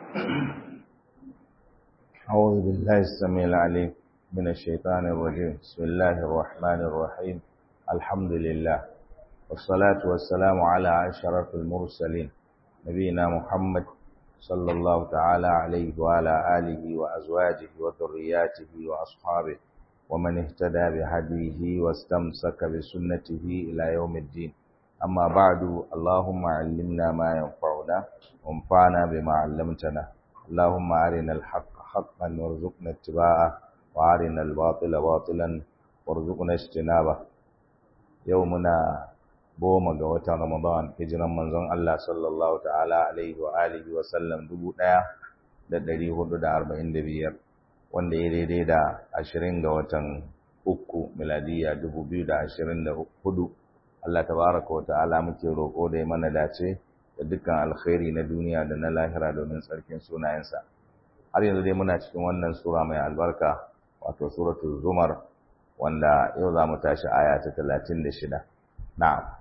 أعوذ بالله السميع العليم من الشيطان الرجيم بسم الله الرحمن الرحيم الحمد لله والصلاة والسلام على أشرف المرسلين نبينا محمد صلى الله تعالى عليه وعلى آله وأزواجه وذرياته وأصحابه ومن اهتدى بهديه واستمسك بسنته إلى يوم الدين أما بعد اللهم علمنا ما ينفعنا وانفعنا بما علمتنا اللهم أرنا الحق حقا وارزقنا اتباعه وأرنا الباطل باطلا وارزقنا اجتنابه يومنا goma ga watan Ramadan hijiran manzon Allah sallallahu ta'ala alaihi wa alihi wa sallam dubu ɗaya da ɗari hudu da arba'in da biyar wanda ya daidai da ashirin ga watan uku miladiyya dubu biyu da ashirin da hudu Allah tabaraka wa ta'ala muke roƙo da ya mana dace da dukkan alkhairi na duniya da na lahira domin tsarkin sunayensa har yanzu dai muna cikin wannan sura mai albarka wato suratul zumar wanda yau za mu tashi aya ta talatin da shida na'am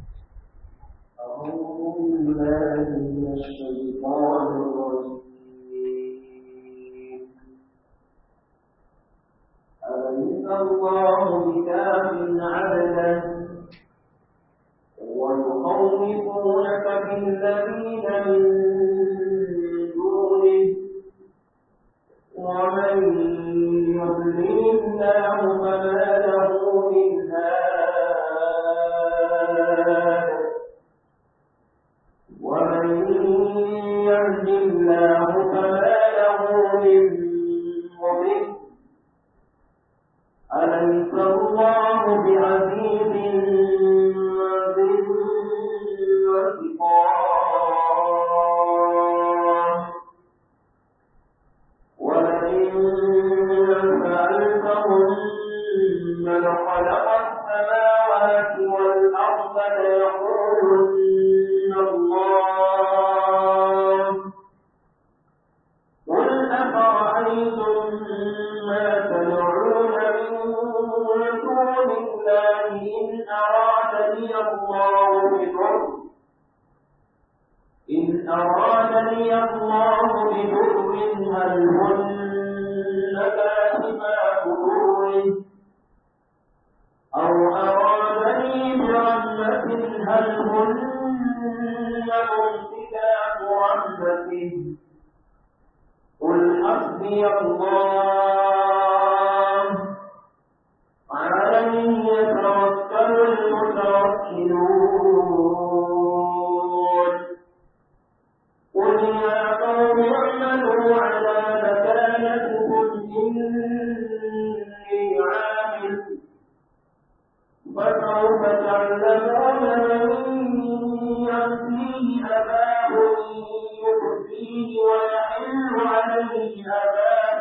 أعوذ بالله من الشيطان الرجيم أليس الله بكاف عبدا ويخوفونك بالذين من دونه ومن يضلل الله فما له من هاد ومن يهد الله فما له من مضل أليس الله بعزيز ذي انتقام ولئن سألتهم من خلق السماوات والأرض ليقولن الله قل أفرأيتم ما تدعون من دون الله إن أرادني الله بضر إن أرادني الله بضر هل هن كاشفات ضره أو أرادني برحمة هل هن ممسكات رحمته قل حسبي الله عليه يتوكل المتوكلون قل يا قوم اعملوا على مكانتكم إني عامل فسوف تعلمون من يأتيه عذاب يخزيه ويحل عليه عذاب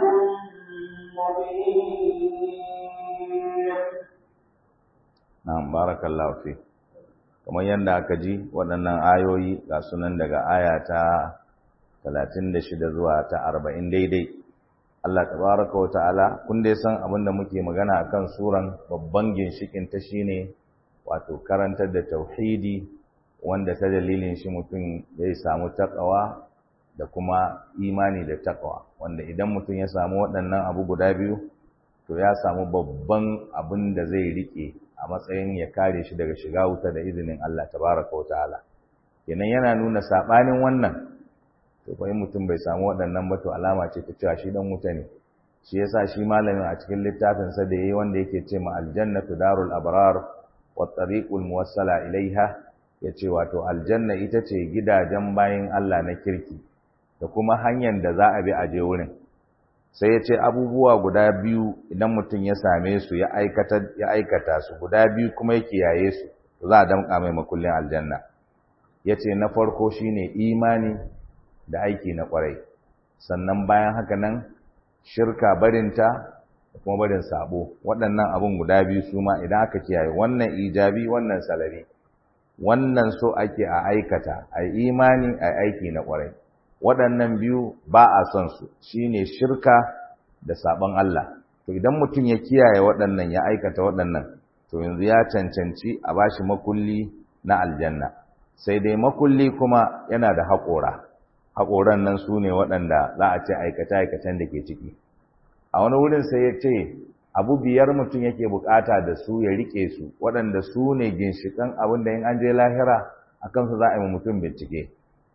مبين na'am barakallahu fi kamar yadda aka ji waɗannan ayoyi ga sunan daga aya ta 36 zuwa ta 40 daidai Allah tabaraka wa ta'ala kun dai san abin da muke magana akan suran babban ginshikin ta shine wato karantar da tauhidi wanda ta dalilin shi mutum zai samu takawa da kuma imani da takawa wanda idan mutum ya samu waɗannan abu guda biyu to ya samu babban abin da zai rike a matsayin ya kare shi daga shiga wuta da izinin Allah tabaraka wa ta'ala kenan yana nuna sabanin wannan to fa in mutum bai samu waɗannan ba to alama ce ta cewa shi dan wuta ne shi yasa shi malamin a cikin littafin sa da yayi wanda yake ce ma aljannatu darul abrar wa tariqul muwassala ilaiha yace wato aljanna ita ce gidajen bayin Allah na kirki da kuma hanyar da za a bi a je wurin sai ya ce abubuwa guda biyu idan mutum ya same su ya aikata ya aikata su guda biyu kuma ya kiyaye su to za a damƙa mai makullin aljanna yace na farko shine imani da aiki na kwarai sannan bayan haka nan shirka barinta da kuma barin sabo waɗannan abun guda biyu su ma idan aka kiyaye wannan ijabi wannan salari wannan so ake a aikata a imani a aiki na kwarai waɗannan biyu ba a son su shine shirka da sabon Allah to idan mutum ya kiyaye waɗannan ya aikata waɗannan to yanzu ya cancanci a bashi makulli na aljanna sai dai makulli kuma yana da haƙora haƙoran nan su ne waɗanda za a ce aikace-aikacen da ke ciki a wani wurin sai ya ce abu biyar mutum yake bukata da su ya rike su waɗanda su ne ginshiƙan abin da in an je lahira a kansu za a yi mutum bincike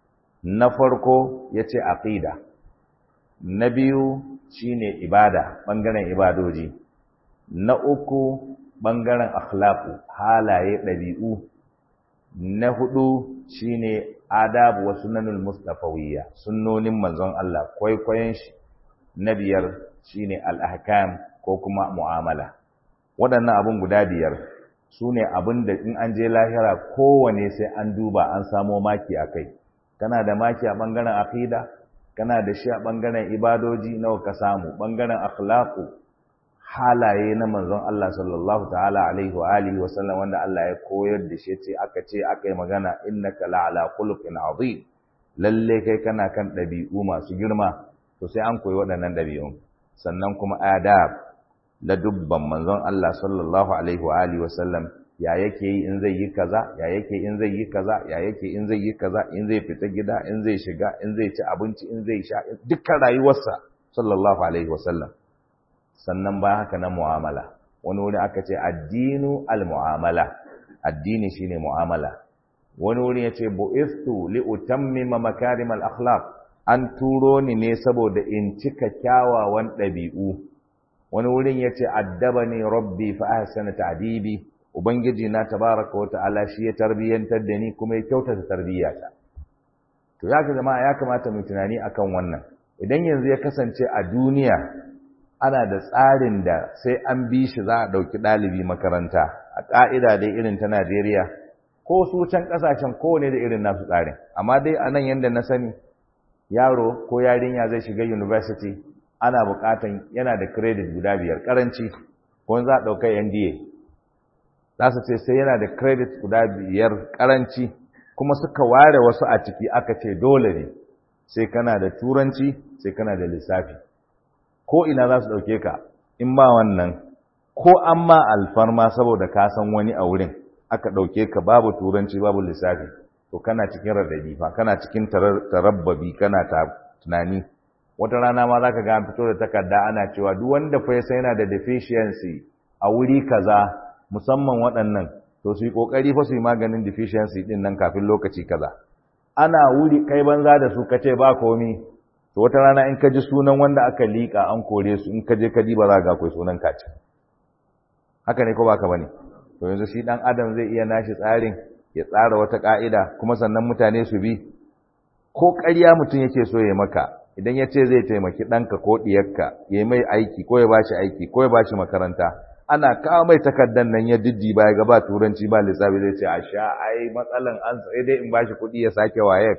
na farko ya ce aƙida na biyu shine ibada ɓangaren ibadoji na uku ɓangaren akhlaqu halaye ɗabi'u na hudu shine adabu wa sunanul mustafawiyya sunnonin manzon Allah kwaikwayon shi na biyar shine al-ahkam ko kuma mu'amala waɗannan abun guda biyar su ne abin da in an je lahira kowane sai an duba an samo maki a kai kana da maki a ɓangaren aqida kana da shi a ɓangaren ibadoji nawa ka samu ɓangaren akhlaqu halaye na manzon Allah sallallahu ta'ala alaihi wa alihi wa sallam wanda Allah ya koyar da shi ce aka ce aka yi magana innaka la'ala khuluqin azim lalle kai kana kan ɗabi'u masu girma to sai an koyi waɗannan ɗabi'un sannan kuma adab la dubban manzon Allah sallallahu alaihi wa alihi wa sallam ya yake yi in zai yi kaza ya yake in zai yi kaza ya yake in zai yi kaza in zai fita gida in zai shiga in zai ci abinci in zai sha dukkan rayuwarsa sallallahu alaihi wa sallam sannan ba haka na mu'amala wani wuri aka ce addinu al-mu'amala addini shine mu'amala wani wuri yace bu'istu li utammima makarim al-akhlaq an turo ni ne saboda in cika kyawawan ɗabi'u wani wurin yace addabani rabbi fa ahsana ta'dibi ubangiji na tabaraka wa ta'ala shi ya tarbiyantar da ni kuma ya kyautata tarbiyata to ya ka jama'a ya kamata mu tunani akan wannan idan yanzu ya kasance a duniya ana da tsarin da sai an bi shi za a ɗauki ɗalibi makaranta a ƙa'ida dai irin ta Najeriya ko su can ƙasashen kowane da irin nasu tsarin amma dai a nan yadda na sani yaro ko yarinya zai shiga university ana buƙatan yana da credit guda biyar ƙaranci ko za a ɗauka NDA za su ce sai yana da credit guda biyar ƙaranci kuma suka ware wasu a ciki aka ce dole ne sai kana da turanci sai kana da lissafi ko ina za su ɗauke ka in ba wannan ko an ma alfarma saboda ka san wani a wurin aka ɗauke ka babu turanci babu lissafi to kana cikin radadi fa kana cikin tarabbabi kana ta tunani wata rana ma za ka ga fito da takarda ana cewa duk wanda fa ya sai yana da deficiency a wuri kaza musamman waɗannan to su yi ƙoƙari fa su yi maganin deficiency ɗin nan kafin lokaci kaza ana wuri kai banza da su kace ba komi to wata rana in ka ji sunan wanda aka liƙa an kore su in ka je ka diba za ga akwai sunan kaci haka ne ko baka bane to yanzu shi dan adam zai iya nashi tsarin ya tsara wata ka'ida kuma sannan mutane su bi ko ƙarya mutum yake so ya maka idan ya ce zai taimaki ɗanka ko ɗiyarka ya mai aiki ko ya bashi aiki ko ya bashi makaranta ana kawo mai takardar nan ya diddi ba ya ga ba turanci ba lissafi zai ce a sha ai matsalan an sai dai in bashi kuɗi ya sake wayek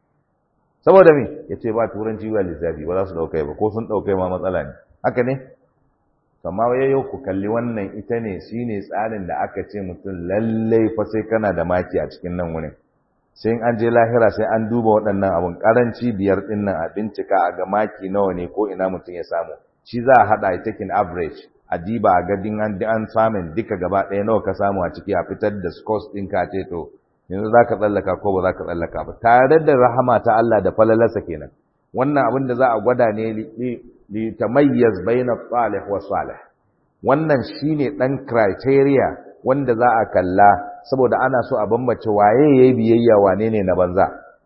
saboda me ya ce ba turanci ba lissafi ba za su ɗaukai ba ko sun ɗaukai ma matsala ne haka ne amma ya yau ku kalli wannan ita ne shi ne tsarin da aka ce mutum lallai fa sai kana da maki a cikin nan wurin sai an je lahira sai an duba waɗannan abun ƙaranci biyar ɗin nan a bincika a ga maki nawa ne ko ina mutum ya samu shi za a haɗa a taking average a diba a gadin an an samun duka gaba ɗaya nawa ka samu a ciki a fitar da scores ɗinka ce to yanzu za ka tsallaka ko ba za ka tsallaka ba tare da rahama ta Allah da falalarsa kenan wannan abin da za a gwada ne li tamayyaz baina salih wa salih wannan shine dan criteria wanda za a kalla saboda ana so a bambance waye yayi biyayya wane ne na banza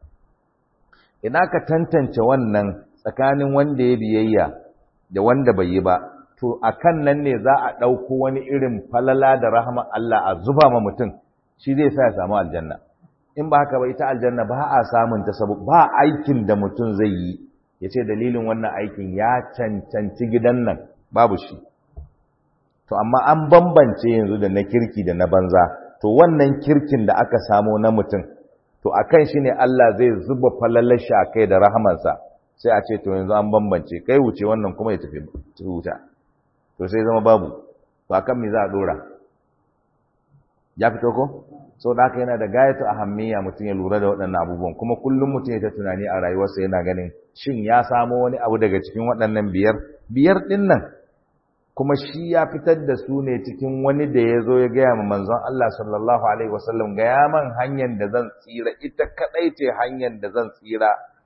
ina ka tantance wannan tsakanin wanda ya biyayya da wanda bai yi ba to akan nan ne za a ɗauko wani irin falala da rahama Allah a zuba ma mutum shi zai sa ya samu aljanna in ba haka ba ita aljanna ba a samun ta sabu ba aikin da mutum zai yi ya ce dalilin wannan aikin ya cancanci gidan nan babu shi to amma an bambance yanzu da na kirki da na banza to wannan kirkin da aka samo na mutum to akan shi ne Allah zai zuba falalar shi a kai da rahamansa sai a ce to yanzu an bambance kai wuce wannan kuma ya tafi wuta to sai zama babu to akan me za a dora ya fito ko so da haka yana da gayatu ahammiya mutum ya lura da waɗannan abubuwan kuma kullum mutum ya ta tunani a rayuwarsa yana ganin shin ya samo wani abu daga cikin waɗannan biyar biyar ɗin nan kuma shi ya fitar da su ne cikin wani da ya zo ya gaya ma manzon Allah sallallahu alaihi wasallam gaya man hanyar da zan tsira ita kaɗai ce hanyar da zan tsira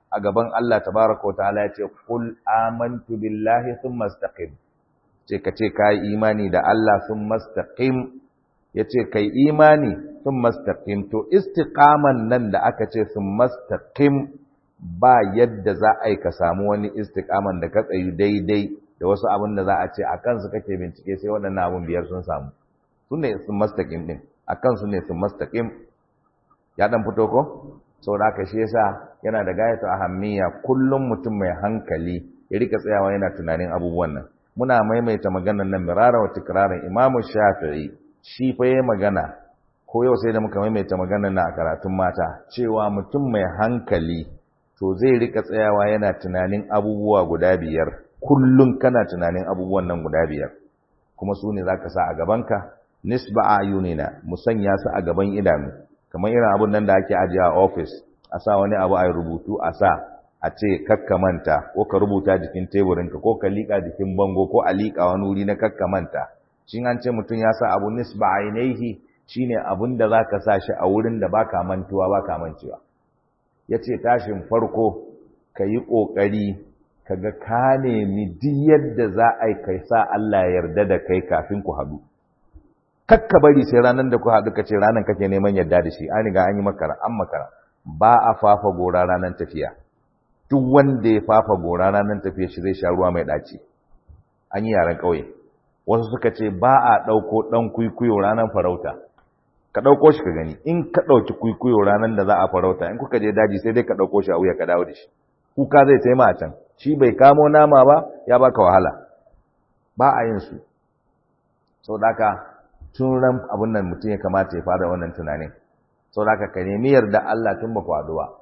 a gaban Allah tabaraka wa ta'ala ya ce qul amantu billahi thumma istaqim ce ka ce kai imani da Allah thumma istaqim yace kai imani thumma istaqim to istiqaman nan da aka ce thumma istaqim ba yadda za a yi ka samu wani istiqaman da ka tsayu daidai da wasu abin da za a ce a kansu kake bincike sai waɗannan abin biyar sun samu su ne sun mastaƙim ɗin a kansu ne sun mastaƙim ya ɗan fito ko sau da aka shi yasa yana da gayatu ahammiya kullum mutum mai hankali ya rika tsayawa yana tunanin abubuwan nan muna maimaita maganar nan mirara wa tikrarin imamu shafi'i shi fa yayi magana ko yau sai da muka maimaita maganar nan a karatun mata cewa mutum mai hankali to zai rika tsayawa yana tunanin abubuwa guda biyar kullum kana tunanin abubuwan nan guda biyar kuma su ne za ka sa a gabanka nisba a yunina mu sanya su a gaban idanu kamar irin abun nan da ake ajiye a ofis a sa wani abu a rubutu a sa a ce kakkamanta ko ka rubuta jikin teburinka ko ka liƙa jikin bango ko a liƙa wani wuri na kakkamanta shin an ce mutum ya sa abu nisba a yanayi shine abun da za ka sa shi a wurin da baka mantuwa baka mancewa ya ce tashin farko ka yi ƙoƙari ka ga ka nemi duk yadda za a yi kai sa Allah ya yarda da kai kafin ku haɗu kakka bari sai ranar da ku haɗu ka ce ranar kake neman yarda da shi an riga an yi makara an makara ba a fafa gora ranar tafiya duk wanda ya fafa gora ranar tafiya shi zai sha ruwa mai ɗaci an yi yaren ƙauye wasu suka ce ba a ɗauko ɗan kwikwiyo ranar farauta ka ɗauko shi ka gani in ka ɗauki kwikwiyo ranar da za a farauta in kuka je daji sai dai ka ɗauko shi a wuya ka dawo da shi kuka zai taima a can shi bai kamo nama ba ya baka wahala ba a yin su sau da haka tun ran abin nan mutum ya kamata ya fara wannan tunanin sau da haka ka nemi yarda Allah tun ba kwado ba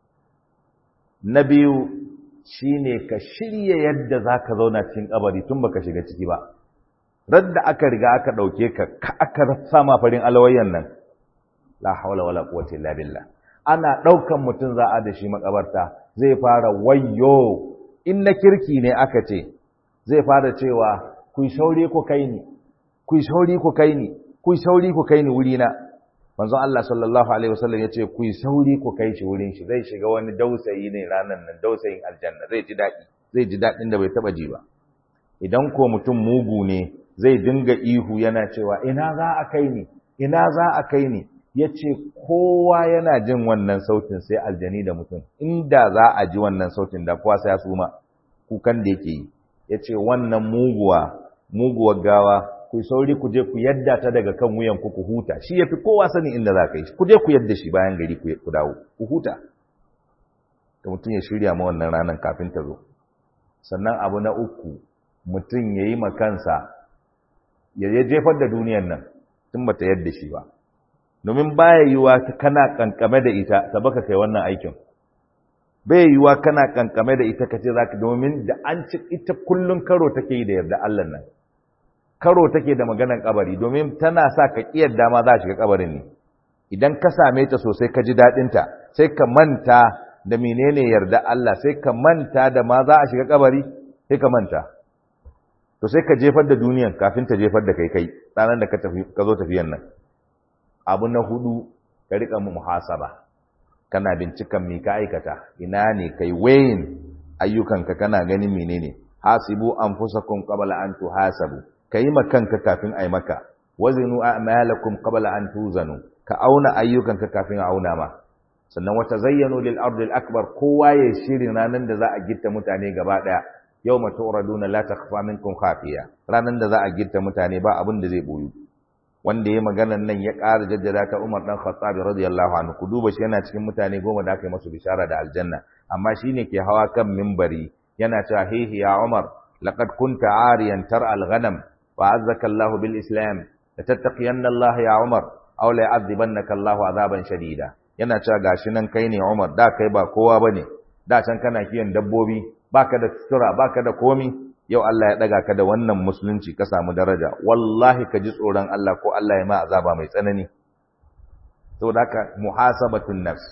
na biyu shine ka shirya yadda za ka zauna cikin kabari tun baka shiga ciki ba radda aka riga aka ɗauke ka ka aka sama farin alawayyan nan la haula wala quwwata illa billah ana ɗaukan mutum za a da shi makabarta zai fara wayyo in na kirki ne aka ce zai fara cewa ku sauri ku kai ni ku sauri ku kai ni ku sauri ku kai ni wuri na manzo Allah sallallahu alaihi wasallam yace ku sauri ku kai shi wurin shi zai shiga wani dausayi ne ranan nan dausayin aljanna zai ji daɗi zai ji daɗin da bai taba ji ba idan ko mutum mugu ne zai dinga ihu yana cewa ina za a kai ni ina za a kai ni yace kowa yana jin wannan sautin sai aljani da mutum inda za a ji wannan sautin da kowa sai ya suma kukan da yake yi yace wannan muguwa muguwar gawa ku sauri ku je ku yadda ta daga kan wuyan ku ku huta shi yafi kowa sani inda za ka yi ku je ku yadda shi bayan gari ku dawo ku huta da mutum ya shirya ma wannan ranar kafin ta zo sannan abu na uku mutum ya yi makansa ya jefar da duniyan nan tun bata yadda shi ba domin baya yiwa kana kankame da ita ta baka kai wannan aikin bai yiwa kana kankame da ita kace zaka domin da an ci ita kullun karo take yi da yarda Allah nan karo take da maganan kabari domin tana sa ka kiyar dama za shiga kabarin ne idan ka same ta sosai ka ji dadin ta sai ka manta da menene yarda Allah sai ka manta da ma za a shiga kabari sai ka manta to sai ka jefar da duniyan kafin ta jefar da kai kai ranar da ka tafi ka zo tafiyan nan abu na hudu ka rika muhasaba kana bincikan me ka aikata ina ne kai wayin ayyukanka kana ganin menene hasibu anfusakum qabla an tuhasabu kai makanka kafin ai maka wazinu a'malakum qabla an tuzanu ka auna ayyukanka kafin a auna ma sannan wata zayyano lil ardi al akbar kowa ya shirin ranan da za a gitta mutane gaba daya yawma turaduna la takhfa minkum khafiya ranan da za a gitta mutane ba abin da zai boyu wanda ya maganan nan ya ƙara jaddada ta Umar dan Khattab radiyallahu anhu ku duba shi yana cikin mutane goma da aka yi masu bishara da aljanna amma shine ke hawa kan minbari yana cewa hihi ya Umar laqad kunta ariyan tar al-ghanam wa azzaka Allahu bil Islam la tattaqiyanna Allah ya Umar aw la yu'adhibannaka Allahu azaban shadida yana cewa gashi nan kai ne Umar da kai ba kowa bane da can kana kiyan dabbobi baka da sutura baka da komi yau Allah ya daga ka da wannan musulunci ka samu daraja wallahi ka ji tsoron Allah ko Allah ya ma azaba mai tsanani saboda haka muhasabatun nafs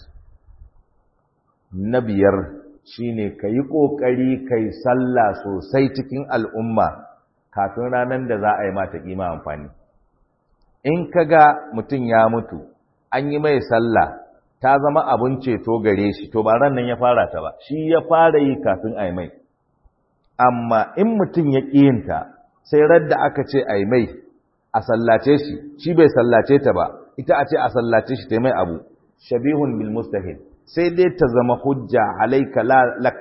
na biyar shine ka yi ƙoƙari kai sallah sosai cikin al'umma kafin ranar da za a yi mata ƙima amfani in ka ga mutum ya mutu an yi mai sallah ta zama abun ceto gare shi to ba ran nan ya fara ta ba shi ya fara yi kafin ai mai amma in mutum ya ƙiyinta sai radda aka ce ai mai a sallace shi shi bai sallace ta ba ita a ce a sallace shi ta mai abu shabihun bil mustahil sai dai ta zama hujja alaika lak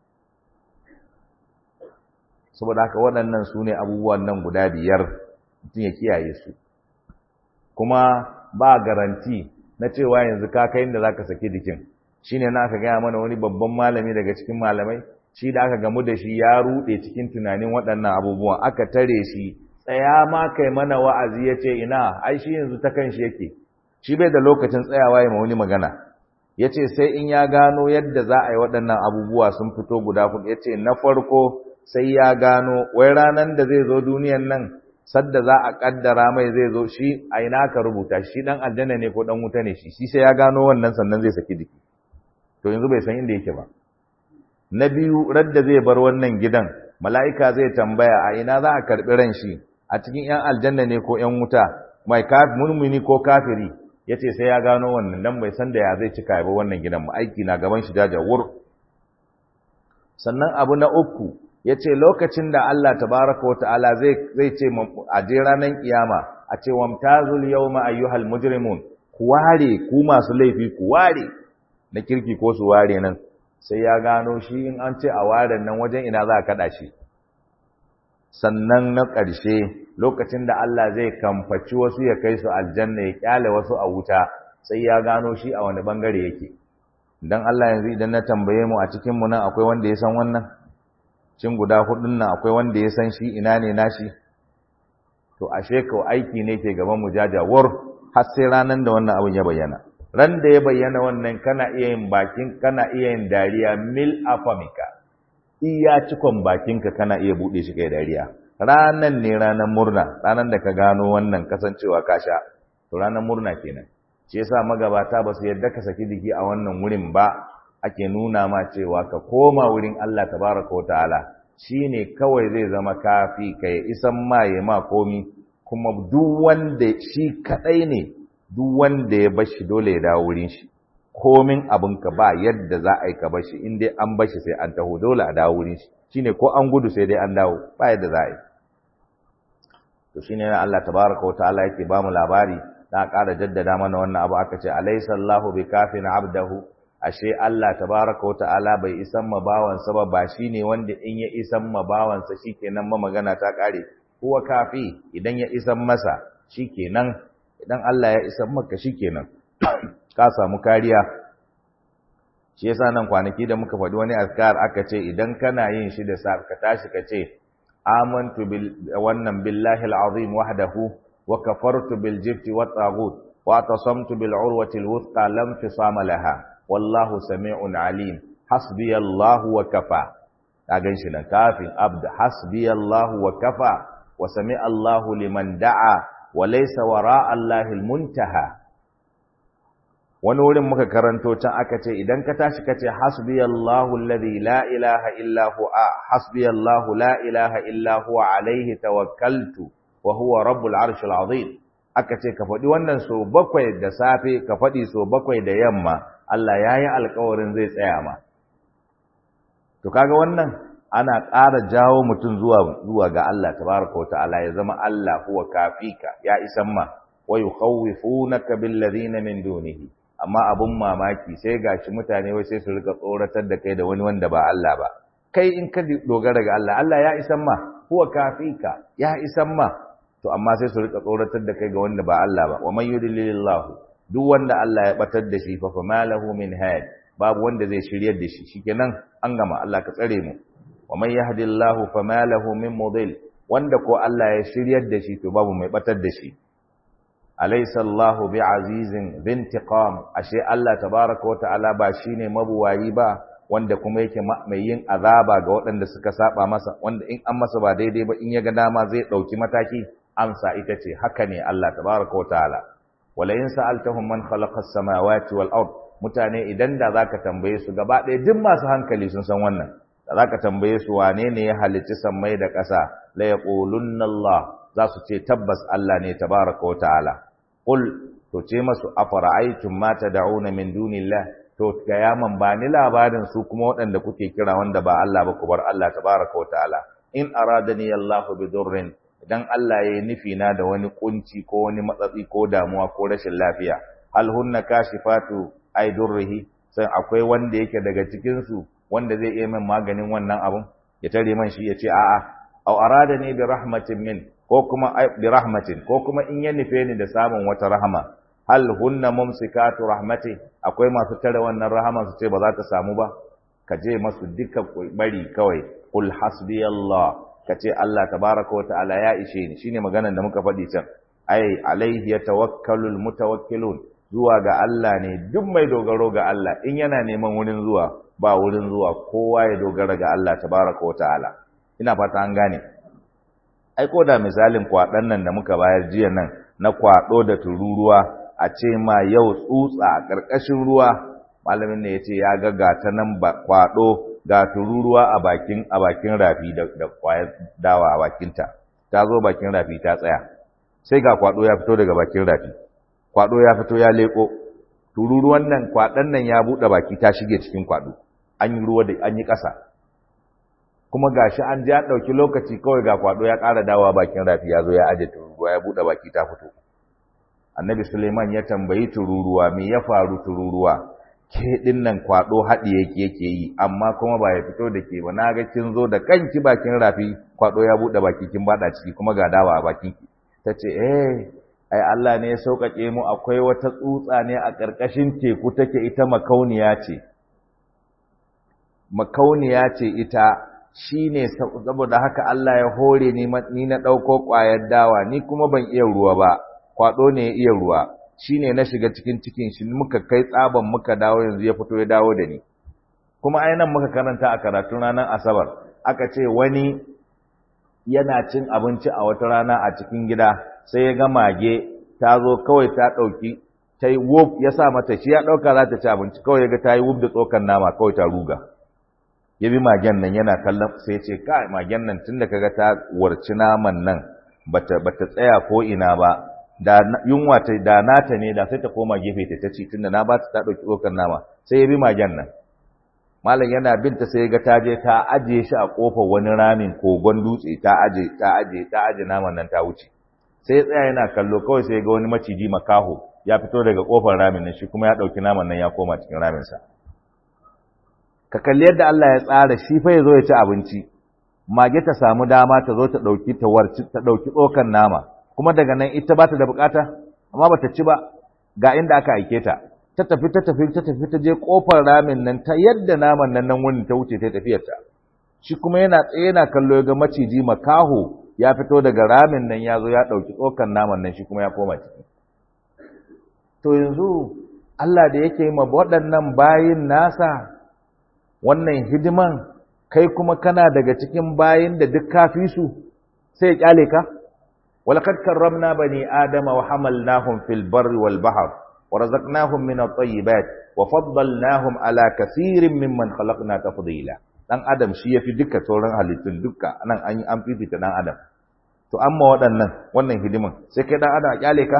saboda haka waɗannan su ne abubuwan nan guda biyar mutum ya kiyaye su kuma ba garanti na cewa yanzu ka kai inda zaka saki dikin shine na aka gaya mana wani babban malami daga cikin malamai shi da aka gamu da shi ya rude cikin tunanin waɗannan abubuwan aka tare shi tsaya ma kai mana wa'azi ya ce ina ai shi yanzu ta kan shi yake shi bai da lokacin tsayawa ya ma wani magana ya ce sai in ya gano yadda za a yi waɗannan abubuwa sun fito guda hudu ya ce na farko sai ya gano wai ranar da zai zo duniyan nan sadda za a kaddara mai zai zo shi a ina ka rubuta shi dan aljanna ne ko dan wuta ne shi shi sai ya gano wannan sannan zai saki jiki to yanzu bai san inda yake ba na biyu radda zai bar wannan gidan mala'ika zai tambaya a ina za a karbi ran shi a cikin yan aljanna ne ko yan wuta mai mumini ko kafiri yace sai ya gano wannan dan bai san da ya zai cika ba wannan gidan ba aiki na gaban shi jajawur sannan abu na uku ya ce lokacin da Allah tabaraka wata'ala zai ce a je ranar kiyama a ce wamtazul yawma ayyuhal mujrimun ku ware ku masu laifi ku ware na kirki ko su ware nan sai ya gano shi in an ce a ware nan wajen ina za a kada shi sannan na ƙarshe lokacin da Allah zai kamfaci wasu ya kai su aljanna ya kyale wasu a wuta sai ya gano shi a wani bangare yake dan Allah yanzu idan na tambaye mu a cikin mu nan akwai wanda ya san wannan cin guda hudun nan akwai wanda ya san shi ina ne nashi to ashe ko aiki ne ke gaban mu jajawar har sai ranan da wannan abin ya bayyana ran da ya bayyana wannan kana iya yin bakin kana iya yin dariya mil afamika iya cikon bakinka kana iya bude shi kai dariya ranan ne ranan murna ranan da ka gano wannan kasancewa ka sha to ranan murna kenan shi yasa magabata ba su yadda ka saki jiki a wannan wurin ba ake nuna ma cewa ka koma wurin Allah tabaraka wa ta'ala shine kawai zai zama kafi ka ya isan ma ya ma komi kuma duk wanda shi kadai ne duk wanda ya bashi dole ya dawo wurin shi komin abin ka ba yadda za a yi ka bashi in dai an bashi sai an taho dole a dawo wurin shi shine ko an gudu sai dai an dawo ba yadda za a yi to shine Allah tabaraka wa ta'ala yake ba mu labari na ƙara jaddada mana wannan abu aka ce alaysa Allahu bikafin abdahu ashe Allah tabaraka wata'ala bai isan ma bawansa ba ba shine wanda in ya isan ma bawansa shikenan ma magana ta kare huwa kafi idan ya isan masa shikenan idan Allah ya isan maka shikenan ka samu kariya shi yasa nan kwanaki da muka faɗi wani azkar aka ce idan kana yin shi da sa ka tashi ka ce amantu bil wannan billahi alazim wahdahu wa kafartu bil jibti wat taghut wa tasamtu bil urwati al wuthqa lam fisama laha wallahu sami'un alim hasbiyallahu wa kafa ka ganshi nan kafin abd hasbiyallahu wa kafa wa sami'allahu liman da'a wa laysa wara'a allahi almuntaha wani wurin muka karanto can aka ce idan ka tashi ka ce hasbiyallahu alladhi la ilaha illa huwa hasbiyallahu la ilaha illa huwa alayhi tawakkaltu wa huwa rabbul arshil azim aka ce ka faɗi wannan so bakwai da safe ka faɗi so bakwai da yamma Allah ya yi alkawarin zai tsaya ma. To kaga wannan ana ƙara jawo mutum zuwa zuwa ga Allah tabaraka wata'ala ya zama Allah huwa kafika ya isan ma wa yukhawifunaka bil ladina min dunihi amma abun mamaki sai gashi mutane wai sai su rika tsoratar da kai da wani wanda ba Allah ba kai in ka dogara ga Allah Allah ya isan ma huwa kafika ya isan ma to amma sai su rika tsoratar da kai ga wanda ba Allah ba wa man yudlilillahu duk wanda Allah ya batar da shi fa fa malahu min had babu wanda zai shiryar da shi shikenan an gama Allah ka tsare mu wa man yahdillahu fa malahu min mudil wanda ko Allah ya shiryar da shi to babu mai batar da shi alaysa Allahu bi'azizin bintiqam ashe Allah tabaaraka wa ta'ala ba shine mabuwayi ba wanda kuma yake mai yin azaba ga waɗanda suka saba masa wanda in an masa ba daidai ba in ya ga dama zai ɗauki mataki amsa ita ce haka ne Allah tabaaraka wa ta'ala wala in sa'altahum man khalaqa as-samawati wal ard mutane idan da zaka tambaye su gaba ɗaya duk masu hankali sun san wannan da zaka tambaye su wane ne ya halicci sammai da ƙasa la yaqulunna Allah za su ce tabbas Allah ne tabaraka wa ta'ala qul to to ce masu afara'aytum ma tad'una min dunillah to gayaman ba ni labarin su kuma waɗanda kuke kira wanda ba Allah ba ku bar Allah tabaraka wataala in aradani Allahu bidurrin idan Allah yayi nufi na da wani kunci ko wani matsatsi ko damuwa ko rashin lafiya hal hunna kashifatu ay durrihi sai akwai wanda yake daga cikin su wanda zai iya min maganin wannan abun ya tare man shi ya ce a'a aw aradani bi rahmatin min ko kuma bi rahmatin ko kuma in ya nufe ni da samun wata rahama hal hunna mumsikatu rahmati akwai masu tare wannan rahama su ce ba za ta samu ba ka je masu duka bari kawai qul hasbiyallah ka ce Allah tabaraka wa ta'ala ya ishe ni shine maganar da muka faɗi can ai alaihi yatawakkalul mutawakkilun zuwa ga Allah ne duk mai dogaro ga Allah in yana neman wurin zuwa ba wurin zuwa kowa ya dogara ga Allah tabaraka wa ta'ala ina fata an gane ai ko da misalin kwaɗan nan da muka bayar jiya nan na kwaɗo da tururuwa a ce ma yau tsutsa a ƙarƙashin ruwa malamin ne ya ce ya ga gata nan kwaɗo ga tururuwa a bakin a bakin rafi da, da kwayar dawa a bakinta ta zo bakin rafi ta tsaya sai ga kwaɗo ya fito daga bakin rafi kwaɗo ya fito ya leƙo tururuwan nan kwaɗan nan ya buɗe baki ta shige cikin kwaɗo an yi ruwa da an yi ƙasa kuma gashi an ji an ɗauki lokaci kawai ga kwaɗo ya ƙara dawowa bakin rafi ya zo ya aje tururuwa ya buɗe baki ta fito annabi suleiman ya tambayi tururuwa me ya faru tururuwa ke ɗin nan kwaɗo haɗi yake yake yi amma kuma ba ya fito da ke ba na ga kin zo da kanki bakin rafi kwaɗo ya buɗe baki kin baɗa ciki kuma ga dawa a bakin ki ta ce eh ai Allah ne ya sauƙaƙe mu akwai wata tsutsa ne a ƙarƙashin teku take ita makauniya ce makauniya ce ita shi ne saboda haka Allah ya hore ni na ɗauko ƙwayar dawa ni kuma ban iya ruwa ba kwaɗo ne ya iya ruwa shi ne na shiga cikin cikin shi muka kai tsaban muka dawo yanzu ya fito ya dawo da ni kuma ai nan muka karanta a karatun ranar asabar aka ce wani yana cin abinci a wata rana a cikin gida sai ya ga mage ta zo kawai ta ɗauki ta yi wuf ya sa mata shi ya ɗauka za ta ci abinci kawai ya ga ta yi wuf da tsokan nama kawai ta ruga ya bi magen nan yana kallon sai ce kai magen nan tunda kaga ta warci naman nan bata bata tsaya ko ina ba da yunwa ta da nata ne da sai ta koma gefe ta taci tunda na ba ta ta dauki tsokar nama sai ya bi magen nan malam yana binta sai ya ga ta je ta ajiye shi a kofar wani ramin kogon dutse ta aje ta aje ta aje naman nan ta wuce sai ya tsaya yana kallo kawai sai ya ga wani maciji makaho ya fito daga kofar ramin nan shi kuma ya dauki naman nan ya koma cikin ramin sa ka kalli yadda Allah ya tsara shi fa ya zo ya ci abinci mage ta samu dama ta zo ta ɗauki ta warci ta ɗauki tsokan nama kuma daga nan ita ba ta da bukata amma ba ta ci ba ga inda aka aike ta ta tafi ta tafi ta tafi ta je kofar ramin nan ta yadda naman nan nan wurin ta wuce ta tafiyar ta shi kuma yana tsaye yana kallo ya ga maciji makaho ya fito daga ramin nan ya zo ya ɗauki tsokan naman nan shi kuma ya koma ciki to yanzu Allah da yake ma waɗannan bayin nasa wannan hidiman kai kuma kana daga cikin bayin da duk kafi su sai ya kyale ka walaqad karramna bani adama wa hamalnahum fil barri wal bahr wa razaqnahum min at-tayyibat wa faddalnahum ala kaseerin mimman khalaqna tafdila dan adam shi yafi duka sauran halittun duka nan an an fifita dan adam to amma waɗannan wannan hidiman sai kai dan adam a kyale ka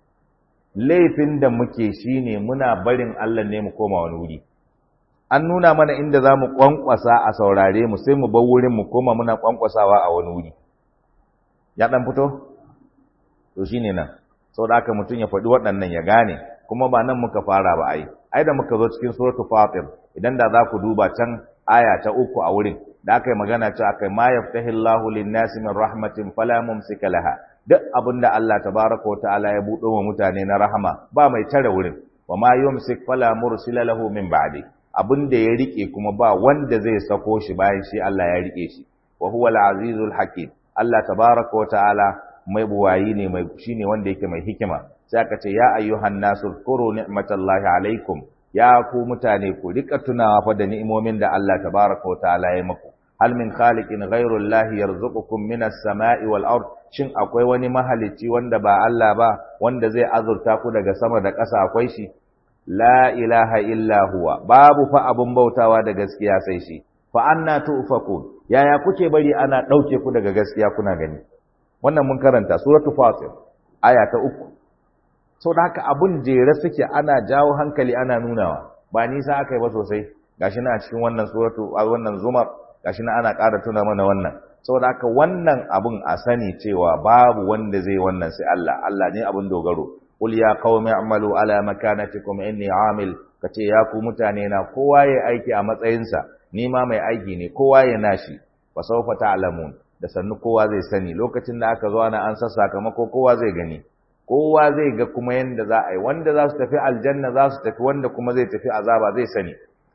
laifin da muke shine muna barin Allah ne mu koma wani wuri an nuna mana inda za mu ƙwanƙwasa a saurare mu sai mu bar wurin mu koma muna ƙwanƙwasawa a wani wuri ya ɗan fito to shi ne nan sau da aka mutum ya faɗi waɗannan ya gane kuma ba nan muka fara ba ai ai da muka zo cikin suratu fatir idan da za ku duba can aya ta uku a wurin da aka yi magana cewa akai ma yaftahillahu lin-nasi min rahmatin fala mumsika laha duk abinda Allah tabaraka wa ta'ala ya buɗo wa mutane na rahama ba mai tare wurin wa ma yumsik fala mursila lahu min ba'di abin da ya rike kuma ba wanda zai sako shi bayan shi Allah ya rike shi wa huwa al-azizul hakim Allah tabaaraka wa ta'ala mai buwayi ne mai shine wanda yake mai hikima sai aka ce ya ayyuhan nasu kuru ni'matallahi alaikum ya ku mutane ku rika tunawa fa da ni'imomin da Allah tabaaraka wa ta'ala ya muku hal min khaliqin ghayru Allah yarzuqukum minas sama'i wal ard shin akwai wani mahalicci wanda ba Allah ba wanda zai azurta ku daga sama da ƙasa akwai shi la ilaha illa huwa babu fa abun bautawa da gaskiya sai shi fa anna tufakun yaya kuke bari ana dauke ku daga gaskiya kuna gani wannan mun karanta suratul fatir aya ta uku saboda haka abun jere suke ana jawo hankali ana nunawa ba nisa aka yi ba sosai gashi na cikin wannan suratu a wannan zumar gashi na ana ƙara tuna mana wannan saboda haka wannan abun a sani cewa babu wanda zai wannan sai Allah Allah ne abun dogaro qul ya qaumi a'malu ala makanatikum inni amil kace ya ku mutane na kowa ya aiki a matsayinsa ni ma mai aiki ne kowa ya nashi fa sawfa ta'lamun da sannu kowa zai sani lokacin da aka zo ana an sa sakamako kowa zai gani kowa zai ga kuma yanda za a yi wanda za su tafi aljanna za su tafi wanda kuma zai tafi azaba zai sani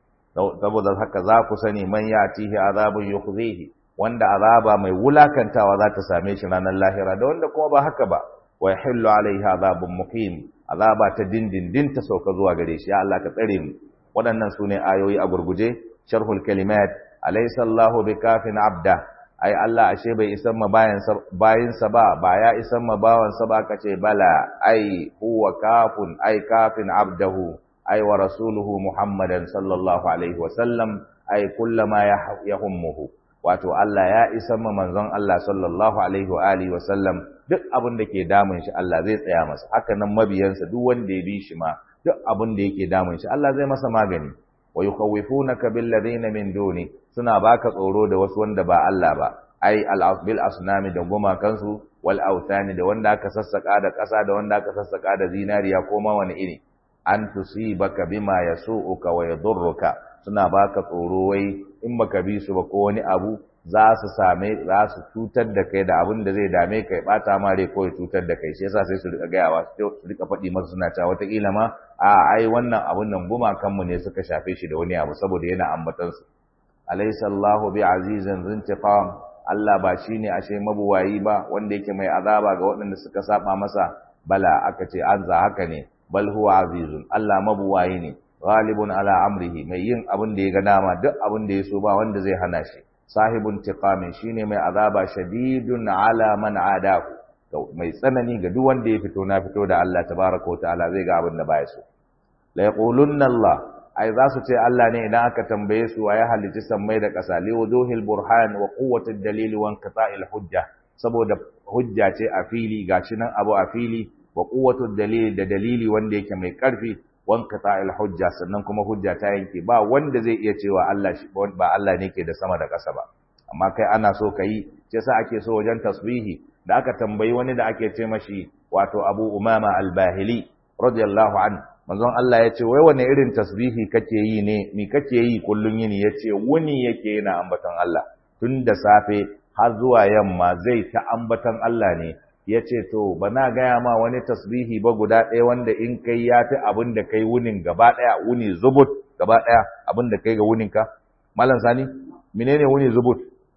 saboda haka za ku sani man yatihi azabun yukhzihi wanda azaba mai wulakantawa za ta same shi ranar lahira da wanda kuma ba haka ba wa yahillu alaihi azabun muqim azaba ta dindindin ta sauka zuwa gare shi ya Allah ka tsare mu waɗannan sune ayoyi a gurguje sharhul kalimat alaysa Allahu bikafin abda ai Allah ashe bai isan ma bayan sa ba ba ya isan ma bawan sa ba kace bala ai huwa kafun ai kafin abdahu ai wa rasuluhu muhammadan sallallahu alaihi wa sallam ai kullama yahummuhu wato Allah ya isan ma manzon Allah sallallahu alaihi wa alihi wa sallam duk abin da ke damun shi Allah zai tsaya masa haka nan mabiyansa duk wanda ya bi shi ma duk abin da yake damun shi Allah zai masa magani wa yukhawifunaka bil ladina min duni suna baka tsoro da wasu wanda ba Allah ba ai al bil asnami da gumakansu wal authani da wanda aka sassaka da ƙasa da wanda aka sassaka da zinariya ko ma wani iri an tusibaka bima yasu'uka wa yadurruka suna baka tsoro wai in baka bi su ba ko wani abu za su same za su cutar da kai da abin da zai dame kai bata ma rai ko ya cutar da kai shi yasa sai su rika gayawa su rika faɗi masu suna cewa wataƙila ma a ai wannan abun nan gumakan mu ne suka shafe shi da wani abu saboda yana ambatan su alaysa Allahu bi azizin zintiqam Allah ba shine ashe mabuwayi ba wanda yake mai azaba ga waɗanda suka saba masa bala aka ce an za haka ne bal huwa azizun Allah mabuwayi ne ghalibun ala amrihi mai yin abin da ya ga dama duk abin da ya so ba wanda zai hana shi sahibun tiqamin shine mai azaba shadidun ala man adahu mai tsanani ga duk wanda ya fito na fito da Allah tabaraka wa ta'ala zai ga abin da baya so la yaqulunna Allah ai za su ce Allah ne idan aka tambaye su ya halici sammai da ƙasa li wuduhil burhan wa quwwatid dalili wa inqita'il hujja saboda hujja ce a fili gashi nan abu a fili wa quwwatud dalili da dalili wanda yake mai ƙarfi wa inqita'il hujja sannan kuma hujja ta yanke ba wanda zai iya cewa Allah shi ba Allah ne ke da sama da ƙasa ba amma kai ana so kai sai sa ake so wajen tasbihi da aka tambayi wani da ake ce mashi wato Abu Umama al-Bahili radiyallahu an manzon Allah ya ce wai wane irin tasbihi kake yi ne mi kake yi kullun yini yace wuni yake yana ambaton Allah tun da safe har zuwa yamma zai ta ambaton Allah ne yace to bana gaya ma wani tasbihi ba guda ɗaya wanda in kai ya fi abin da kai wunin gaba ɗaya wuni zubut gaba ɗaya abin da kai ga wuninka malam sani menene wuni zubut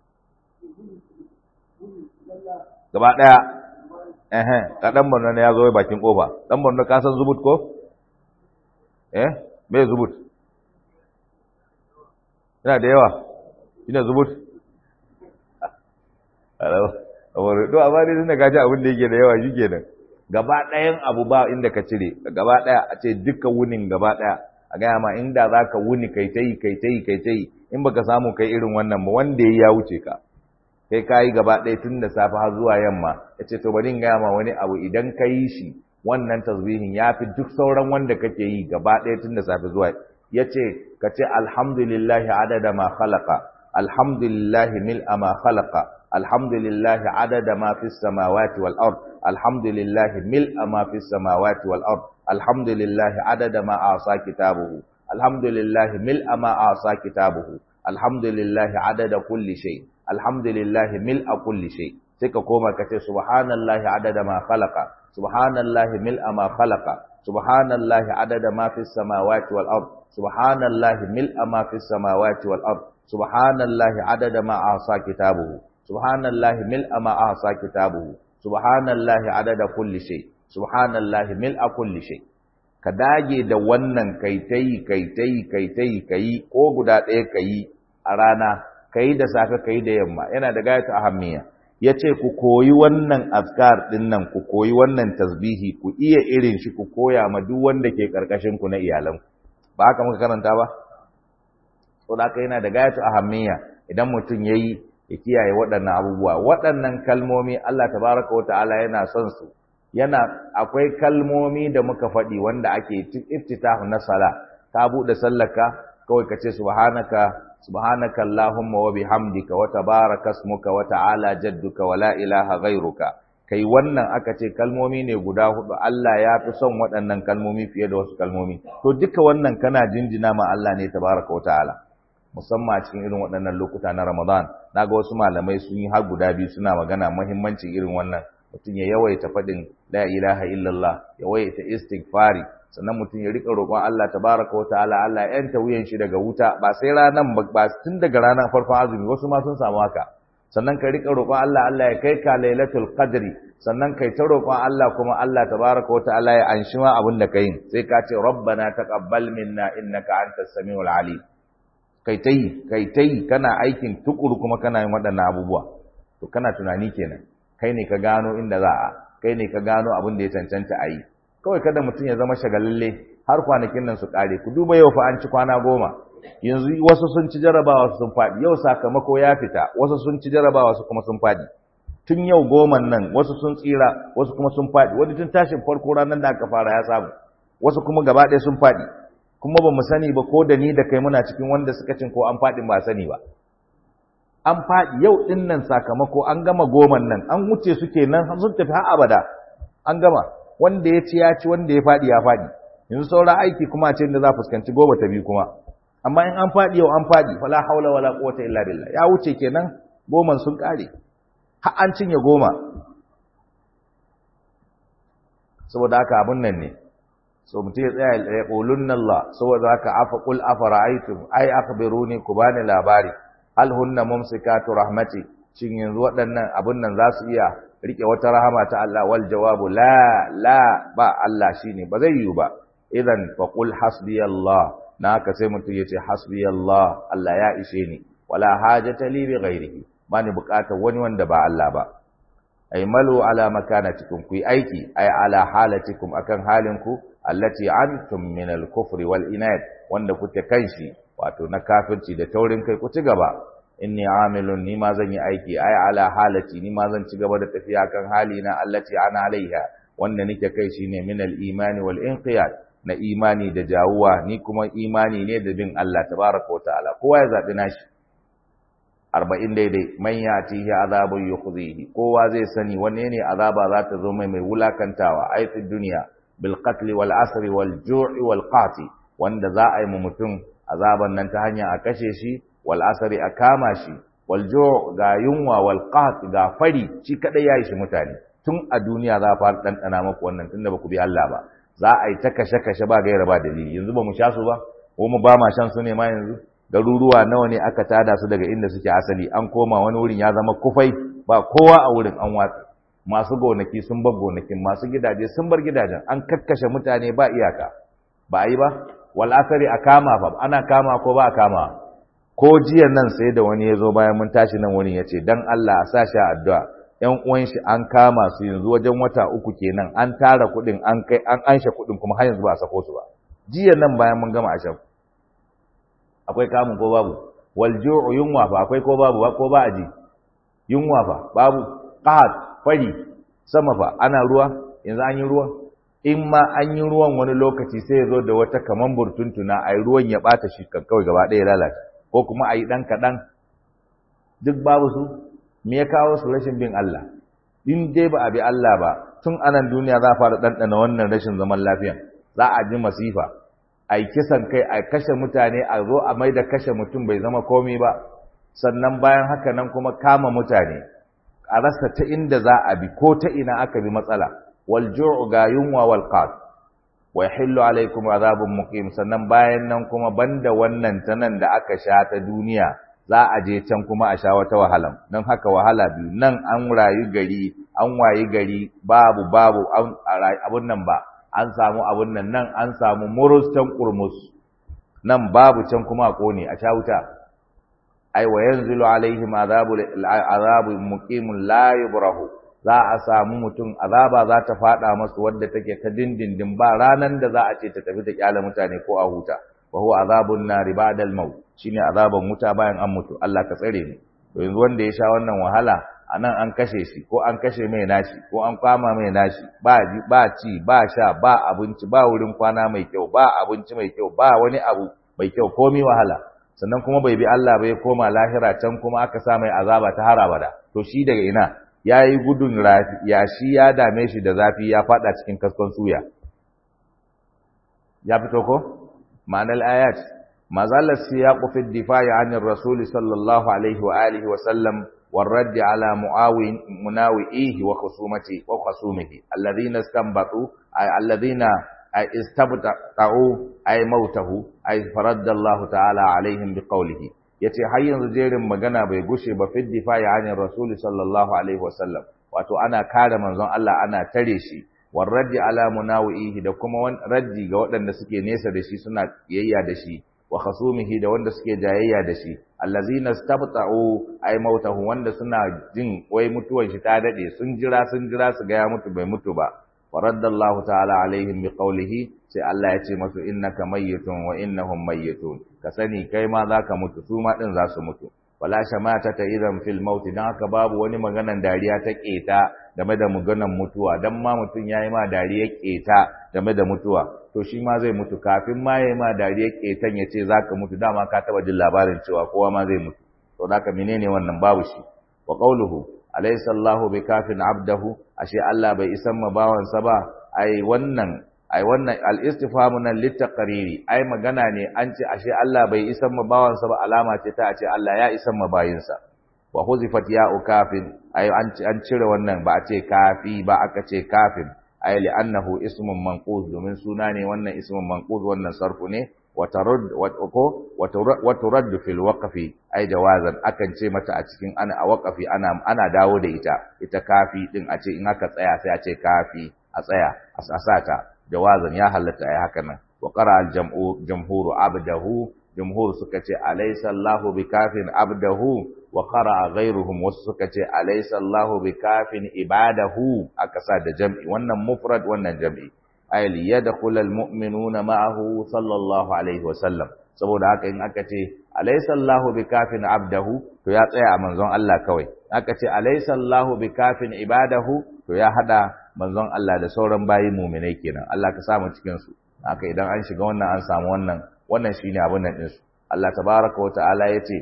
gaba ɗaya ehe ka dan Borno ne ya zo bakin kofa dan Borno ka san zubut ko eh me zubut yana da yawa ina zubut alo awar to amma dai tunda ka ji abin da yake da yawa shikenan gaba ɗayan abu ba inda ka cire gaba ɗaya a ce duka wunin gaba ɗaya a gaya ma inda za ka wuni kai ta yi kai ta yi kai ta yi in baka samu kai irin wannan ba wanda ya wuce ka kai ka yi gaba ɗaya tun da safe har zuwa yamma ya ce to bari in gaya ma wani abu idan ka yi shi wannan tasbihin ya fi duk sauran wanda kake yi gaba ɗaya tun da safe zuwa ya ce ka ce alhamdulillahi adada ma khalaqa alhamdulillahi mil'a ma khalaqa alhamdulillahi adada ma fi samawati wal ard alhamdulillahi mil'a ma fi samawati wal ard alhamdulillahi adada ma asa kitabuhu alhamdulillahi mil'a ma asa kitabuhu alhamdulillahi adada kulli shay alhamdulillahi mil'a kulli shay sai ka koma ka ce subhanallahi adada ma khalaqa subhanallahi mil'a ma khalaqa subhanallahi adada ma fis samawati wal ard subhanallahi mil'a ma fis samawati wal ard subhanallahi adada ma ahsa kitabuhu subhanallahi mil'a ma ahsa kitabuhu subhanallahi adada kulli shay subhanallahi mil'a kulli shay ka dage da wannan kai tai kai tai kai tai kai ko guda ɗaya kai a rana kai da safe kai da yamma yana da gayatu ahammiya ya ce ku koyi wannan azkar ɗin nan ku koyi wannan tasbihi ku iya irin shi ku koya ma duk wanda ke ku na iyalanku ba haka muka karanta ba so da haka yana da gayatu ahammiya idan mutum ya yi ya kiyaye waɗannan abubuwa waɗannan kalmomi Allah tabaraka wa ta'ala yana son su yana akwai kalmomi da muka faɗi wanda ake iftitahu na sala ka buɗe sallaka kawai ka ce subhanaka subhanaka allahumma wa bihamdika wa tabaraka ismuka wa ta'ala jadduka wa la ilaha ghairuka kai wannan aka ce kalmomi ne guda hudu Allah ya fi son waɗannan kalmomi fiye da wasu kalmomi to duka wannan kana jinjina ma Allah ne tabaraka wa ta'ala musamman a cikin irin waɗannan lokuta na Ramadan naga wasu malamai sun yi har guda biyu suna magana muhimmancin irin wannan mutum ya yawaita faɗin la ilaha illallah ya yawaita istighfari sannan mutum ya rika roƙon Allah tabaraka wataala Allah ya yanta wuyan shi daga wuta ba sai ranan ba tun daga ranar farkon azumi wasu ma sun samu haka sannan ka rika roƙon Allah Allah ya kai ka lailatul qadri sannan kai ta roƙon Allah kuma Allah tabaraka wataala ya anshi ma abin da kai sai ka ce rabbana taqabbal minna innaka antas samiul alim kai tai kai tai kana aikin tukuru kuma kana yin waɗannan abubuwa to kana tunani kenan kai ne ka gano inda za a kai ne ka gano abin da ya cancanta a yi kawai kada mutum ya zama shagalalle har kwanakin nan su kare ku duba yau fa an ci kwana goma yanzu wasu sun ci jarabawa su sun faɗi yau sakamako ya fita wasu sun ci jarabawa su kuma sun faɗi tun yau goman nan wasu sun tsira wasu kuma sun faɗi wani tun tashin farko ranar da aka fara ya samu wasu kuma gaba ɗaya sun faɗi kuma ba mu sani ba ko da ni da kai muna cikin wanda suka cin ko an faɗi ba sani ba an faɗi yau ɗin nan sakamako an gama goman nan an wuce su kenan sun tafi har abada an gama wanda ya ci ya ci wanda ya faɗi ya faɗi yanzu saura aiki kuma ce da za fuskanci goma ta biyu kuma amma in an faɗi yau an faɗi fala haula wala quwwata illa billah ya wuce kenan goman sun kare har an cinye goma saboda haka abun nan ne so mutum ya tsaya ya qulunna Allah saboda haka afa qul afara'aytum ay akhbiruni ku bani labari hal hunna mumsikatu rahmati shin yanzu waɗannan abun nan za su iya rike wata rahama ta Allah wal jawabu la la ba Allah shine ba zai yiwu ba idan fa qul hasbiyallah na haka sai mutum ya ce hasbiyallah Allah ya ishe ni wala hajata li bi ghairihi bani bukatar wani wanda ba Allah ba ay malu ala makanatikum ku aiki ay ala halatikum akan halinku allati antum min al-kufri wal inad wanda kuke kanshi wato na kafirci da taurin kai ku ci gaba inni amilun ni ma zan yi aiki ay ala halati ni ma zan ci gaba da tafiya kan halina allati ana alaiha wanda nake kai shine min al-imani wal inqiyad na imani da jawuwa ni kuma imani ne da bin Allah tabaraka wa ta'ala kowa ya zabi nashi 40 daidai man yatihi azabun yukhzihi kowa zai sani wanne ne azaba za ta zo mai mai wulakantawa ai fi duniya bil qatl wal asr wal ju'i wal qati wanda za a yi mu mutum azaban nan ta hanya a kashe shi wal asri a kama shi wal ju' ga yunwa wal qat ga fari shi kadai yayi shi mutane tun a duniya za a fara dandana maku wannan tunda ba ku bi Allah ba za a yi ta kashe-kashe ba gaira ba dalili yanzu ba mu sha su ba ko mu ba ma shan su ne ma yanzu garuruwa nawa ne aka tada su daga inda suke asali an koma wani wurin ya zama kufai ba kowa a wurin an watsa masu gonaki sun bar gonakin masu gidaje sun bar gidajen an kakkashe mutane ba iyaka ba a yi ba wal asari a kama fa ana kama ko ba a kama ko jiya nan sai da wani ya zo bayan mun tashi nan wurin ya ce dan Allah a sa shi addu'a ‘yan uwan shi an kama su yanzu wajen wata uku kenan an tara kuɗin an kai an anshe kuɗin kuma har yanzu ba a sako su ba jiya nan bayan mun gama ashab akwai kamun ko babu wal ju'u yunwa fa akwai ko babu ko ba aji yunwa fa babu qahad fari sama fa ana ruwa yanzu an yi ruwa in ma an yi ruwan wani lokaci sai ya zo da wata kaman burtuntuna ai ruwan ya bata shi kawai gaba ɗaya lalace ko kuma ayi dan kaɗan duk babu su me ya kawo su rashin bin Allah in dai ba a bi Allah ba tun anan duniya za a fara ɗanɗana wannan rashin zaman lafiya za a ji masifa a yi kisan kai a kashe mutane a zo a mai da kashe mutum bai zama komi ba sannan bayan haka nan kuma kama mutane a rasa ta inda za a bi ko ta ina aka bi matsala wal ju'u ga yunwa wal qat wa yahillu alaikum azabun muqim sannan bayan nan kuma banda wannan ta nan da aka sha ta duniya za a je can kuma a sha wata wahala don haka wahala biyu nan an rayu gari an wayi gari babu babu abun nan ba an samu abun nan nan an samu murus can kurmus nan babu can kuma a kone a sha wuta ai wa yanzilu alaihim azabu azabu muqimun la yubrahu za a samu mutum azaba za ta fada masu wadda take ta dindindin ba ranan da za a ce ta tafi ta kyala mutane ko a huta wa huwa azabun nari ba'da al-maut shine azaban wuta bayan an mutu Allah ka tsare mu to yanzu wanda ya sha wannan wahala anan an kashe shi ko an kashe mai nashi ko an kwama mai nashi ba ba ci ba sha ba abinci ba wurin kwana mai kyau ba abinci mai kyau ba wani abu mai kyau komi wahala sannan kuma bai bi Allah bai koma lahira can kuma aka sa mai azaba ta har abada to shi daga ina yayi gudun rafi ya shi ya dame shi da zafi ya fada cikin kaskon suya ya fito ko ma'anar ayat mazalar siyaqu fi difa'i 'anil rasul sallallahu alaihi wa alihi wa sallam والرد على معاون مناوئيه وخصومته وخصومه الذين استنبطوا أي الذين أي استبطعوا أي موته أي فرد الله تعالى عليهم بقوله yace har yanzu jerin magana bai gushe ba fi difa'i anir rasul sallallahu alaihi wasallam wato ana kare manzon Allah ana tare shi war raddi ala munawihi da kuma raddi ga waɗanda suke nesa da shi suna kiyayya da shi wa khasumihi da wanda suke jayayya da shi allazina stabta'u ay mautahu wanda suna jin wai mutuwan shi ta dade sun jira sun jira su ga ya mutu bai mutu ba faraddallahu ta'ala alaihim biqawlihi sai Allah ya ce masu innaka mayyitun wa innahum mayyitun ka sani kai ma zaka mutu su ma din za su mutu wala shamata ta idan fil maut dan haka babu wani maganan dariya ta keta game da maganan mutuwa dan ma mutun yayi ma dariya keta game da mutuwa to shi ma zai mutu kafin ma yayi ma dariya ketan yace zaka mutu dama ka taba jin labarin cewa kowa ma zai mutu to haka menene wannan babu shi wa qawluhu alaysa Allahu bikafin abdahu ashe Allah bai isan ma bawansa ba ai wannan ai wannan al-istifhamu nan litaqriri ai magana ne an ce ashe Allah bai isan ma bawansa ba alama ce ta ce Allah ya isan ma bayinsa wa huzifat ya'u kafin ai an an cire wannan ba a ce kafi ba aka ce kafin ai li'annahu ismun manquz domin suna ne wannan ismun manquz wannan sarfu ne wa tarud wa turad fil waqfi ai jawazan akan ce mata a cikin ana a waqfi ana ana dawo da ita ita kafi din a ce in aka tsaya sai a ce kafi a tsaya a sata jawazan ya halatta ai haka nan wa qara al jam'u jamhuru abdahu jumhur suka ce alaysa Allahu bikafin abdahu wa qara ghayruhum wasu suka ce alaysa Allahu bikafin ibadahu aka sa da jam'i wannan mufrad wannan jam'i ay liyadkhul almu'minuna ma'ahu sallallahu alaihi wasallam saboda haka in aka ce alaysa Allahu bikafin abdahu to ya tsaya a manzon Allah kawai aka ce alaysa Allahu bikafin ibadahu to ya hada manzon Allah da sauran bayi mu'minai kenan Allah ka samu cikin su haka idan an shiga wannan an samu wannan wannan shine abin nan din su Allah tabaaraka wa ta'ala yace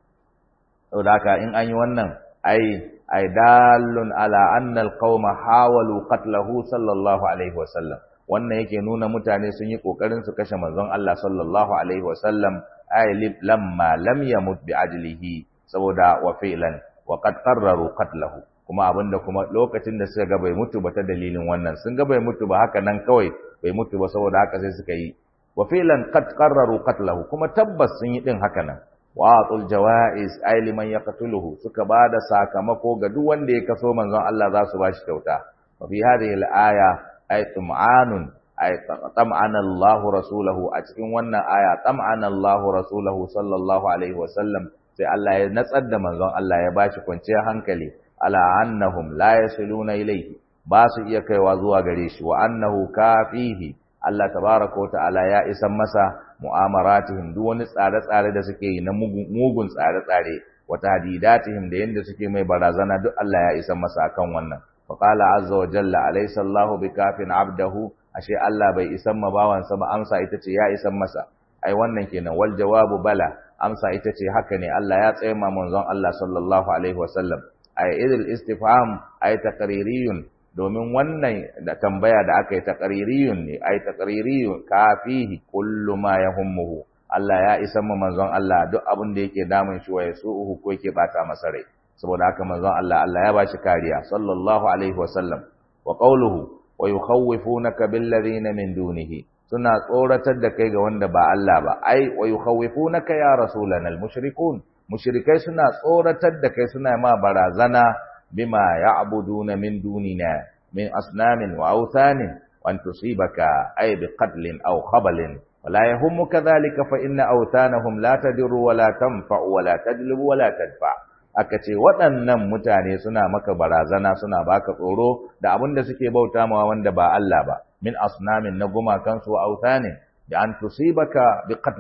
saboda haka in an yi wannan ai ai dallun ala anna alqauma hawalu qatlahu sallallahu alaihi wasallam wannan yake nuna mutane sun yi kokarin su kashe manzon Allah sallallahu alaihi wasallam ay lamma lam yamut bi ajlihi saboda wa fi'lan wa qad qarraru qatlahu kuma abinda kuma lokacin da suka ga bai mutu ba ta dalilin wannan sun ga bai mutu ba haka nan kawai bai mutu ba saboda haka sai suka yi wa fi'lan qad qarraru qatlahu kuma tabbas sun yi din haka nan wa atul jawaiz ay liman yaqtuluhu suka bada sakamako ga duk wanda ya kaso manzon Allah za su bashi kyauta wa fi hadhihi al-aya ay tum'anun ay tam'ana Allah rasulahu a cikin wannan aya tam'ana Allah rasulahu sallallahu alaihi wa sallam sai Allah ya natsar da manzon Allah ya bashi kwanciyar hankali ala annahum la yasiluna ilayhi ba su iya kaiwa zuwa gare shi wa annahu kafihi Allah tabaraka wa ta'ala ya isan masa mu'amaratihim duk wani tsare-tsare da suke yi na mugun tsare-tsare wa tahdidatihim da yanda suke mai barazana duk Allah ya isan masa akan wannan fa qala azza wa jalla alaysa Allahu bikafin abdahu ashe Allah bai isan ma bawansa ba amsa ita ce ya isan masa ai wannan kenan wal jawabu bala amsa ita ce haka ne Allah ya tsaye ma manzon Allah sallallahu alaihi wasallam ai idil istifham ai taqririyun domin wannan da tambaya da aka yi taqririyun ne ai taqririyun kafihi kullu ma yahummuhu Allah ya isa mu manzon Allah duk abin da yake damun shi wa yasuhu ko yake bata masa rai saboda haka manzon Allah Allah ya bashi kariya sallallahu alaihi wasallam wa qawluhu wa yukhawifunaka bil ladina min dunihi suna tsoratar da kai ga wanda ba Allah ba ai wa yukhawifunaka ya rasulana al mushrikun mushrikai suna tsoratar da kai suna ma barazana bima ya'buduna min dunina min asnamin wa awthanin wa an tusibaka ay biqatlin aw khabalin wala yahummuka dhalika fa inna awthanahum la tadurru wa la tanfa'u wa la tajlibu wa la tadfa aka ce waɗannan mutane suna maka barazana suna baka tsoro da abin da suke bauta mawa wanda ba Allah ba min asnamin na gumakansu wa awthanin da an tusibaka biqatlin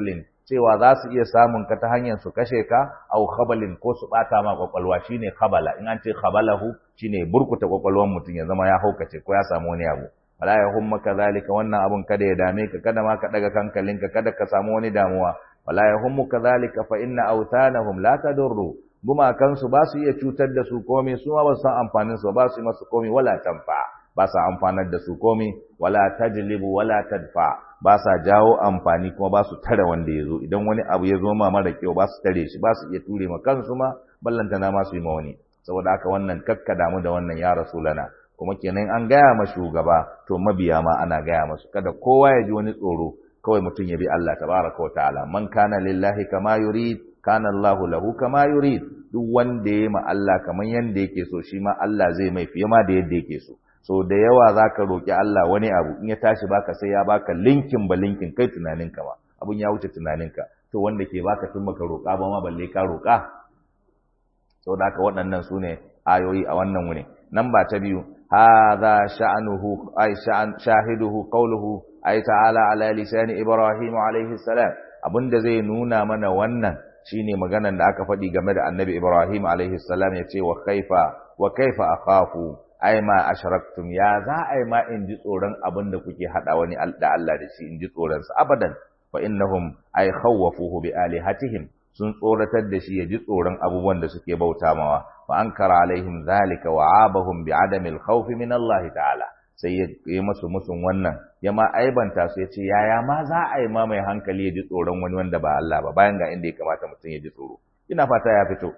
cewa za su iya samun ka ta hanyar su kashe ka au khabalin ko su bata ma kwakwalwa shine khabala in an ce khabalahu shine burkuta kwakwalwar mutum ya zama ya haukace ko ya samu wani abu wala ya humma kadhalika wannan abun kada ya dame ka kada ma ka daga kankalinka kada ka samu wani damuwa wala ya hummu kadhalika fa inna awtanahum la tadurru gumakansu ba su iya cutar da su komai su ma ba su san amfanin su ba su yi masu komai wala tanfa ba sa amfanar da su komai wala tajlibu wala tadfa ba sa jawo amfani kuma ba su tare wanda ya zo idan wani abu ya zo ma mara kyau ba su tare shi ba su iya ture ma kansu ma ballanta na ma su yi ma wani saboda haka wannan kakka damu da wannan ya rasulana kuma kenan an gaya ma shugaba to mabiya ma ana gaya masu kada kowa ya ji wani tsoro kawai mutum ya bi Allah tabaraka wa ta'ala man kana lillahi kama yurid kana Allahu lahu kama yurid duk wanda ya ma Allah kaman yanda yake so shi ma Allah zai mai fiye ma da yadda yake so so da yawa zaka roki Allah wani abu in ya tashi baka sai ya baka linkin ba linkin kai tunaninka ba abun ya wuce tunaninka to wanda ke baka tun baka roka ba ma balle ka roka saboda haka waɗannan su ne ayoyi a wannan wuri nan ba ta biyu hadha sha'nuhu ay sha'an shahiduhu qawluhu ay ta'ala ala lisani ibrahim alayhi salam abinda zai nuna mana wannan shine maganan da aka faɗi game da annabi ibrahim alayhi salam yace wa kaifa wa kaifa akhafu ai ma ashraktum ya za ai ma in ji tsoron abinda kuke hada wani da Allah da shi in ji tsoron sa abadan fa innahum ay khawwafuhu bi alihatihim sun tsoratar da shi ya ji tsoron abubuwan da suke bauta mawa fa ankara alaihim zalika wa abahum bi adami al-khawf min Allah ta'ala sai ya yi masu musun wannan ya ma aibanta su ya ce yaya ma za a yi ma mai hankali ya ji tsoron wani wanda ba Allah ba bayan ga inda ya kamata mutum ya ji tsoro ina fata ya fito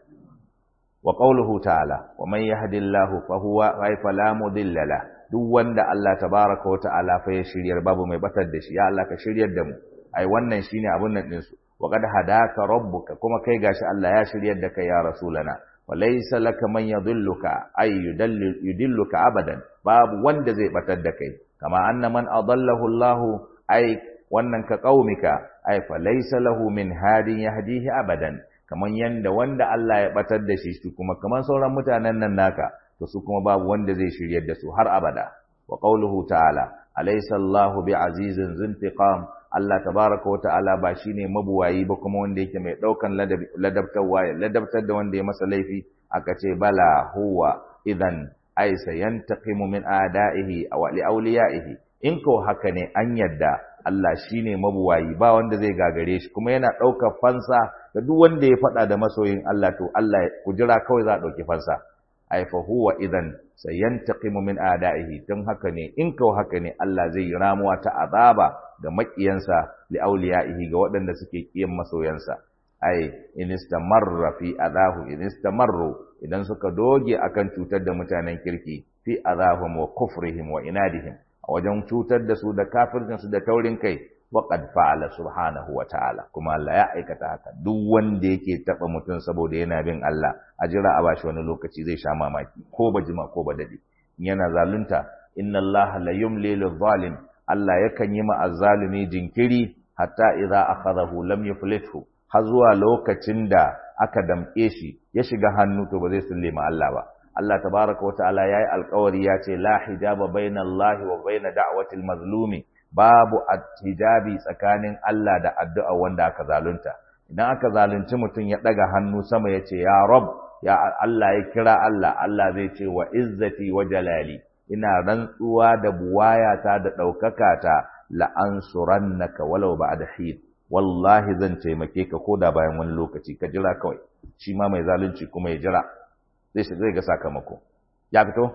wa qawluhu ta'ala wa man yahdillahu fa huwa ghaifa la mudilla la duk wanda Allah tabaraka wa ta'ala fa ya shiryar babu mai batar da shi ya Allah ka shiryar da mu ai wannan shine abun nan din su wa qad hadaka rabbuka kuma kai gashi Allah ya shiryar da kai ya rasulana wa laysa laka man yadhilluka ay yudilluka abadan babu wanda zai batar da kai kama anna man adallahu Allah ay wannan ka qaumika ay fa laysa lahu min hadin yahdihi abadan kaman yanda wanda Allah ya batar da shi su kuma kaman sauran mutanen nan naka to su kuma babu wanda zai shiryar da su har abada wa qawluhu ta'ala alaysa Allahu bi'azizin zuntiqam Allah tabaraka wa ta'ala ba shine mabuwayi ba kuma wanda yake mai daukan ladabtarwa ladabtar da wanda ya masa laifi aka ce bala huwa idan ay sayantaqimu min a'da'ihi aw li awliya'ihi in ko haka ne an yadda Allah shine mabuwayi ba wanda zai gagare shi kuma yana daukar fansa da duk wanda ya fada da masoyin Allah to Allah ku jira kawai za a dauki fansa ay fa huwa idan sayantaqimu min a'da'ihi dan haka ne in ko haka ne Allah zai ramuwa ta azaba ga makiyansa li awliya'ihi ga waɗanda suke kiyan masoyansa ai in istamarra fi adahu in istamarru idan suka doge akan cutar da mutanen kirki fi adahum wa kufrihim wa inadihim a wajen cutar da su da kafircin su da taurin kai wa qad fa'ala subhanahu wa ta'ala kuma Allah ya aikata haka duk wanda yake taba mutum saboda yana bin Allah a jira a bashi wani lokaci zai sha mamaki ko ba jima ko ba dade yana zalunta inna Allah la yumli lil zalim Allah yakan yi ma azzalumi jinkiri hatta idza akhadahu lam yuflithu har zuwa lokacin da aka damƙe shi ya shiga hannu to ba zai sulle ma Allah ba Allah tabaraka wa ta'ala yayi alƙawari ya ce la hijaba baina Allah wa baina da'watil mazlumi babu hijabi tsakanin Allah da addu'a wanda aka zalunta idan aka zalunci mutum ya daga hannu sama ya ce ya rab ya Allah ya kira Allah Allah zai ce wa izzati wa jalali ina rantsuwa da buwayata da ɗaukaka ta la'ansurannaka walau ba'da hin wallahi zan taimake ka koda bayan wani lokaci ka jira kawai shi ma mai zalunci kuma ya jira zai zai ga sakamako ya fito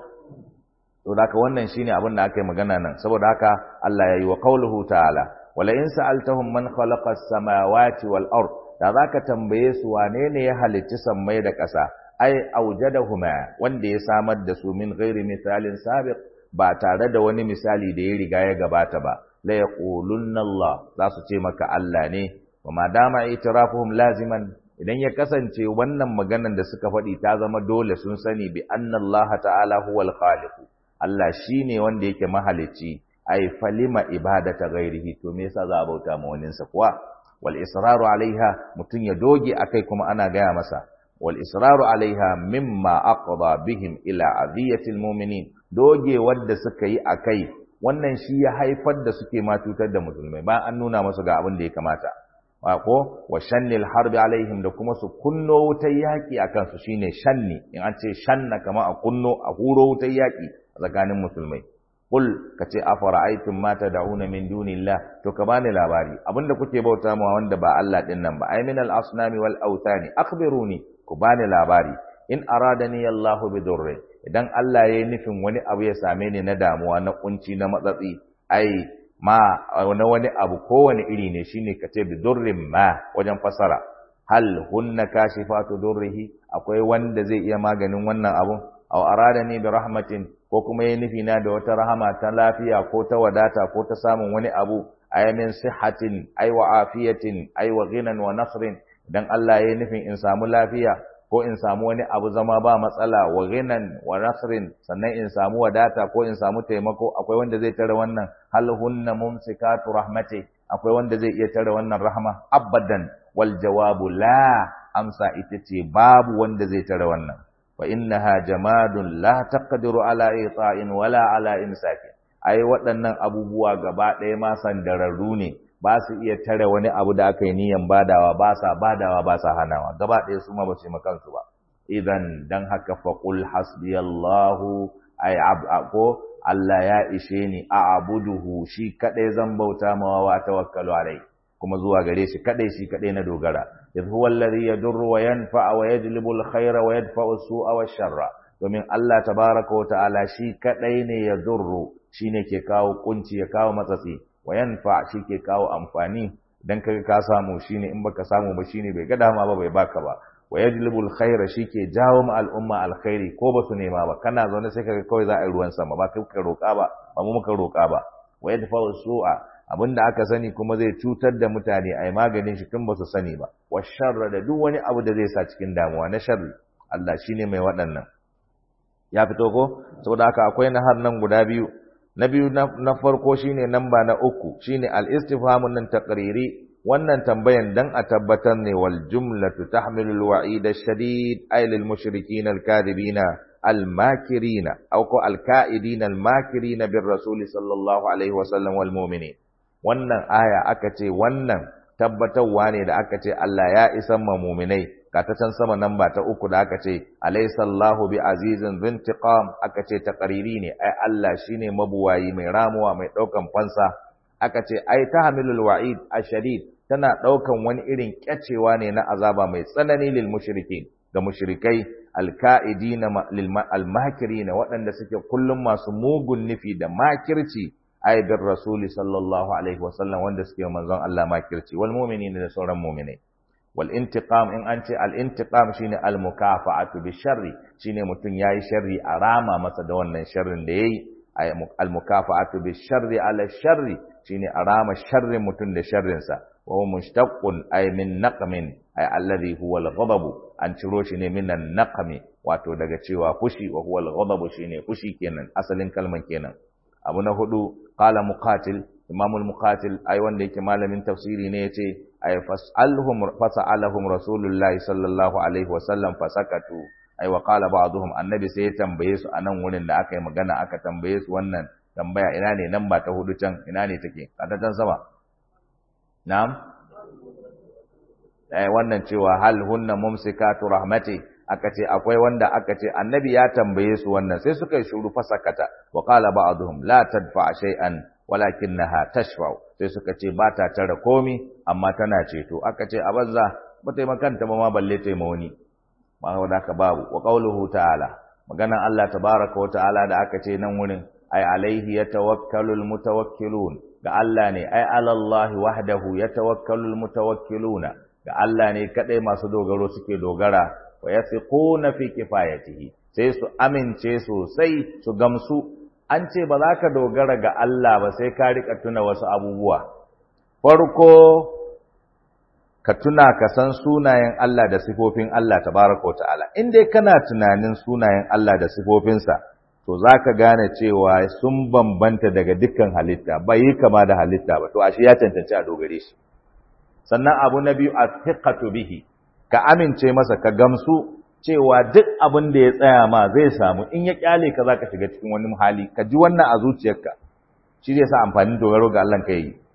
to da wannan shine abin da aka yi magana nan saboda haka Allah ya yi wa qauluhu ta'ala wala in sa'altahum man khalaqa as-samawati wal ard da zaka tambaye su wane ne ya halicci sammai da ƙasa ai aujadahuma wanda ya samar da su min ghairi misalin sabiq ba tare da wani misali da ya riga ya gabata ba la yaqulunna Allah za su ce maka Allah ne wa ma dama itirafuhum laziman idan ya kasance wannan maganan da suka faɗi ta zama dole sun sani bi anna Allah ta'ala huwal khaliq Allah shine wanda yake mahalicci ai falima ibadata ghairihi to me yasa za a bauta ma wani sa kuwa wal israru alaiha mutun ya doge akai kuma ana gaya masa wal israru alaiha mimma aqda bihim ila adiyatil mu'minin doge wanda suka yi akai wannan shi ya haifar da suke ma cutar da musulmai ba an nuna masu ga abin da ya kamata ko wa shannil harbi alaihim da kuma su kunno wutar yaki akan su shine shanni in an ce shanna kama a kunno a huro wutar yaki a tsakanin musulmai qul kace afara'aytum ma tad'una min dunillah to ka bani labari abinda kuke bauta ma wanda ba Allah din nan ba ay min al-asnami wal awthani akhbiruni ku bani labari in aradani Allahu bi durri idan Allah yayi nufin wani abu ya same ni na damuwa na kunci na matsatsi ai ma na wani abu kowane iri ne shine kace bi durrin ma wajen fasara hal hunna kashifatu durrihi akwai wanda zai iya maganin wannan abun aw aradani bi rahmatin ko kuma yayi nufi na da wata rahama ta lafiya ko ta wadata ko ta samun wani abu ayamin sihatin ay wa afiyatin ay wa ghinan wa nasrin dan Allah yayi nufin in samu lafiya ko in samu wani abu zama ba matsala wa ghinan wa nasrin sannan in samu wadata ko in samu taimako akwai wanda zai tare wannan hal hunna mumsikatu rahmati akwai wanda zai iya tare wannan rahma abadan wal jawabu la amsa ita ce babu wanda zai tare wannan fa innaha jamadun la taqdiru ala ita'in wala ala imsaki ai waɗannan abubuwa gaba ɗaya ma sandararru ne ba su iya tare wani abu da aka yi niyan badawa ba sa badawa ba sa hanawa gaba ɗaya su ma ba su yi makansu ba idan dan haka faqul hasbiyallahu ay ko Allah ya ishe ni a abuduhu shi kadai zan bauta mawa wa tawakkalu alai kuma zuwa gare shi kadai shi kadai na dogara idh huwa alladhi yadurru wa yanfa wa yajlibu alkhayra wa yadfa'u su'a wa sharra domin Allah tabaraka wa ta'ala shi kadai ne yadurru shine ke kawo kunci ya kawo matsatsi wa yanfa shi ke kawo amfani dan kaga ka samu shine in baka samu ba shine bai ga dama ba bai baka ba wa yajlibul khaira shike jawo ma al'umma alkhairi ko ba su nema ba kana zaune sai kaga kawai za a yi ruwan sama ba kai ka roka ba ba mu muka roka ba wa yadfa'u su'a abinda aka sani kuma zai cutar da mutane ai maganin shi tun ba su sani ba wa sharra da duk wani abu da zai sa cikin damuwa na sharri Allah shine mai waɗannan ya fito ko saboda haka akwai nahar nan guda biyu na biyu na farko shine namba na uku shine al-istifhamun nan taqriri wannan tambayan dan a tabbatar ne wal jumlatu tahmilu al-wa'id ash-shadid ay lil mushrikin al-kadhibina al-makirina aw ko al-ka'idina al-makirina bir rasul sallallahu alaihi wa sallam wal mu'minin wannan aya aka ce wannan tabbatarwa ne da aka ce Allah ya isan ma mu'minai ka ta can sama nan ba ta uku da aka ce alaisallahu bi azizin zintiqam aka ce taqriri ne ai Allah shine mabuwayi mai ramuwa mai daukan fansa aka ce ai tahmilul wa'id ashadid tana daukan wani irin kyacewa ne na azaba mai tsanani lil mushrikin ga mushrikai alka'idina lil almakirina waɗanda suke kullum masu mugun nufi da makirci ai bir rasuli sallallahu alaihi wasallam wanda suke manzon Allah makirci wal mu'minina da sauran mu'minai والانتقام in an ce al-intiqam shine al-mukafa'atu bi sharri shine mutun yayi sharri a rama masa da wannan sharrin da yayi al-mukafa'atu bi sharri ala sharri shine a rama sharrin mutun da sharrin sa wa huwa mushtaqqun ay min naqmin ay alladhi huwa al-ghadab an ciro shi ne min an-naqmi wato daga cewa fushi wa huwa al-ghadab shine fushi kenan asalin kalman kenan abu na hudu qala muqatil imamul muqatil ai wanda yake malamin tafsiri ne yace ay fasalhum fasalahum rasulullahi sallallahu alaihi wasallam fasakatu ai wa qala ba'dhum annabi sai ya tambaye su anan wurin da aka yi magana aka tambaye su wannan tambaya ina ne nan ba ta hudu can ina ne take kada can sama na'am eh wannan cewa hal hunna mumsikatu rahmati aka ce akwai wanda aka ce annabi ya tambaye su wannan sai suka yi shuru fasakata wa qala ba'dhum la tadfa shay'an walakinnaha tashfa'u sai suka ce ba ta tare komi amma tana ceto aka ce a banza ba ta makanta ba ma balle ta ma wani ma wanda ka babu wa qauluhu ta'ala maganan Allah tabaraka wa ta'ala da aka ce nan wurin ai alaihi yatawakkalul mutawakkilun ga Allah ne ai alallahi wahdahu yatawakkalul mutawakkiluna ga Allah ne kadai masu dogaro suke dogara wa yathiquna fi kifayatihi sai su amince sosai su gamsu an ce ba za ka dogara ga Allah ba sai ka rika tuna wasu abubuwa. Farko, ka tuna ka san sunayen Allah da sifofin Allah tabaraka wa ta'ala. In dai kana tunanin sunayen Allah da sifofinsa, to za ka gane cewa sun bambanta daga dukkan halitta, bai yi kama da halitta ba, to ashe ya cancanci a dogare shi. Sannan abu na biyu a bihi, ka amince masa ka gamsu cewa duk abin da ya tsaya ma zai samu in ya kyale ka zaka shiga cikin wani hali ka ji wannan a zuciyarka shi zai sa amfanin dogaro ga Allah ka yi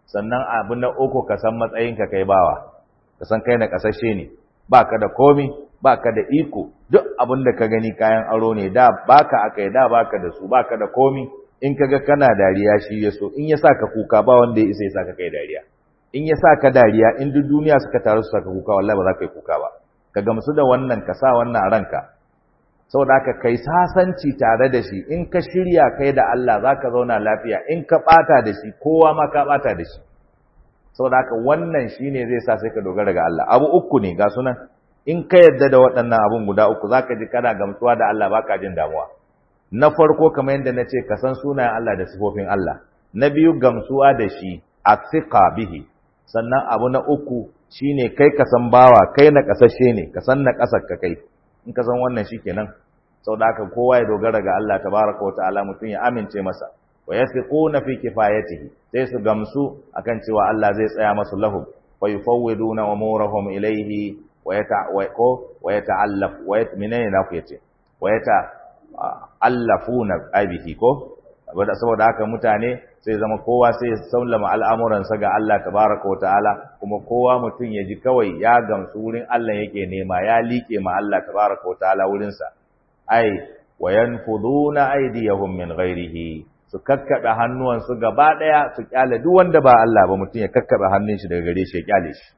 sannan abu na uku ka san matsayinka kai bawa ka san kai na kasashe ne baka da komi baka da iko duk abin da ka gani kayan aro ne da baka akai da baka da su baka da komi in kaga kana dariya shi ya so in ya saka kuka ba wanda ya isa ya saka kai dariya in ya saka dariya in duk duniya suka taru su saka kuka wallahi ba za ka yi kuka ba ka gamsu da wannan ka sa wannan a ranka saboda haka kai sasanci tare da shi in ka shirya kai da Allah za ka zauna lafiya in ka ɓata da shi kowa ma ka ɓata da shi saboda haka wannan shi ne zai sa sai ka dogara ga Allah abu uku ne ga sunan in ka yadda da waɗannan abun guda uku za ka ji kana gamsuwa da Allah baka jin damuwa na farko kamar yadda na ce ka san sunayen Allah da sifofin Allah na biyu gamsuwa da shi a bihi sannan abu na uku shine kai ka san bawa kai na kasashe ne ka san na kasar ka kai in ka san wannan shikenan saboda haka kowa ya dogara ga Allah tabaraka wa ta'ala mutum ya amince masa wa yathiquna fi kifayatihi sai su gamsu akan cewa Allah zai tsaya masu lahum wa yufawwiduna umurahum ilayhi wa yata wa yata'allaf wa yatminina na ku yace wa yata'allafuna aibihi ko saboda haka mutane sai zama kowa sai ya sallama al'amuransa ga Allah tabaraka wa ta'ala kuma kowa mutum ya ji kawai ya gamsu wurin Allah yake nema ya liƙe ma Allah tabaraka wa ta'ala wurinsa ai wa yanfuduna aydiyahum min ghairihi su kakkaɓe hannuwansu gaba ɗaya su kyale duk wanda ba Allah ba mutum ya kakkaɓe hannun shi daga gare shi ya kyale shi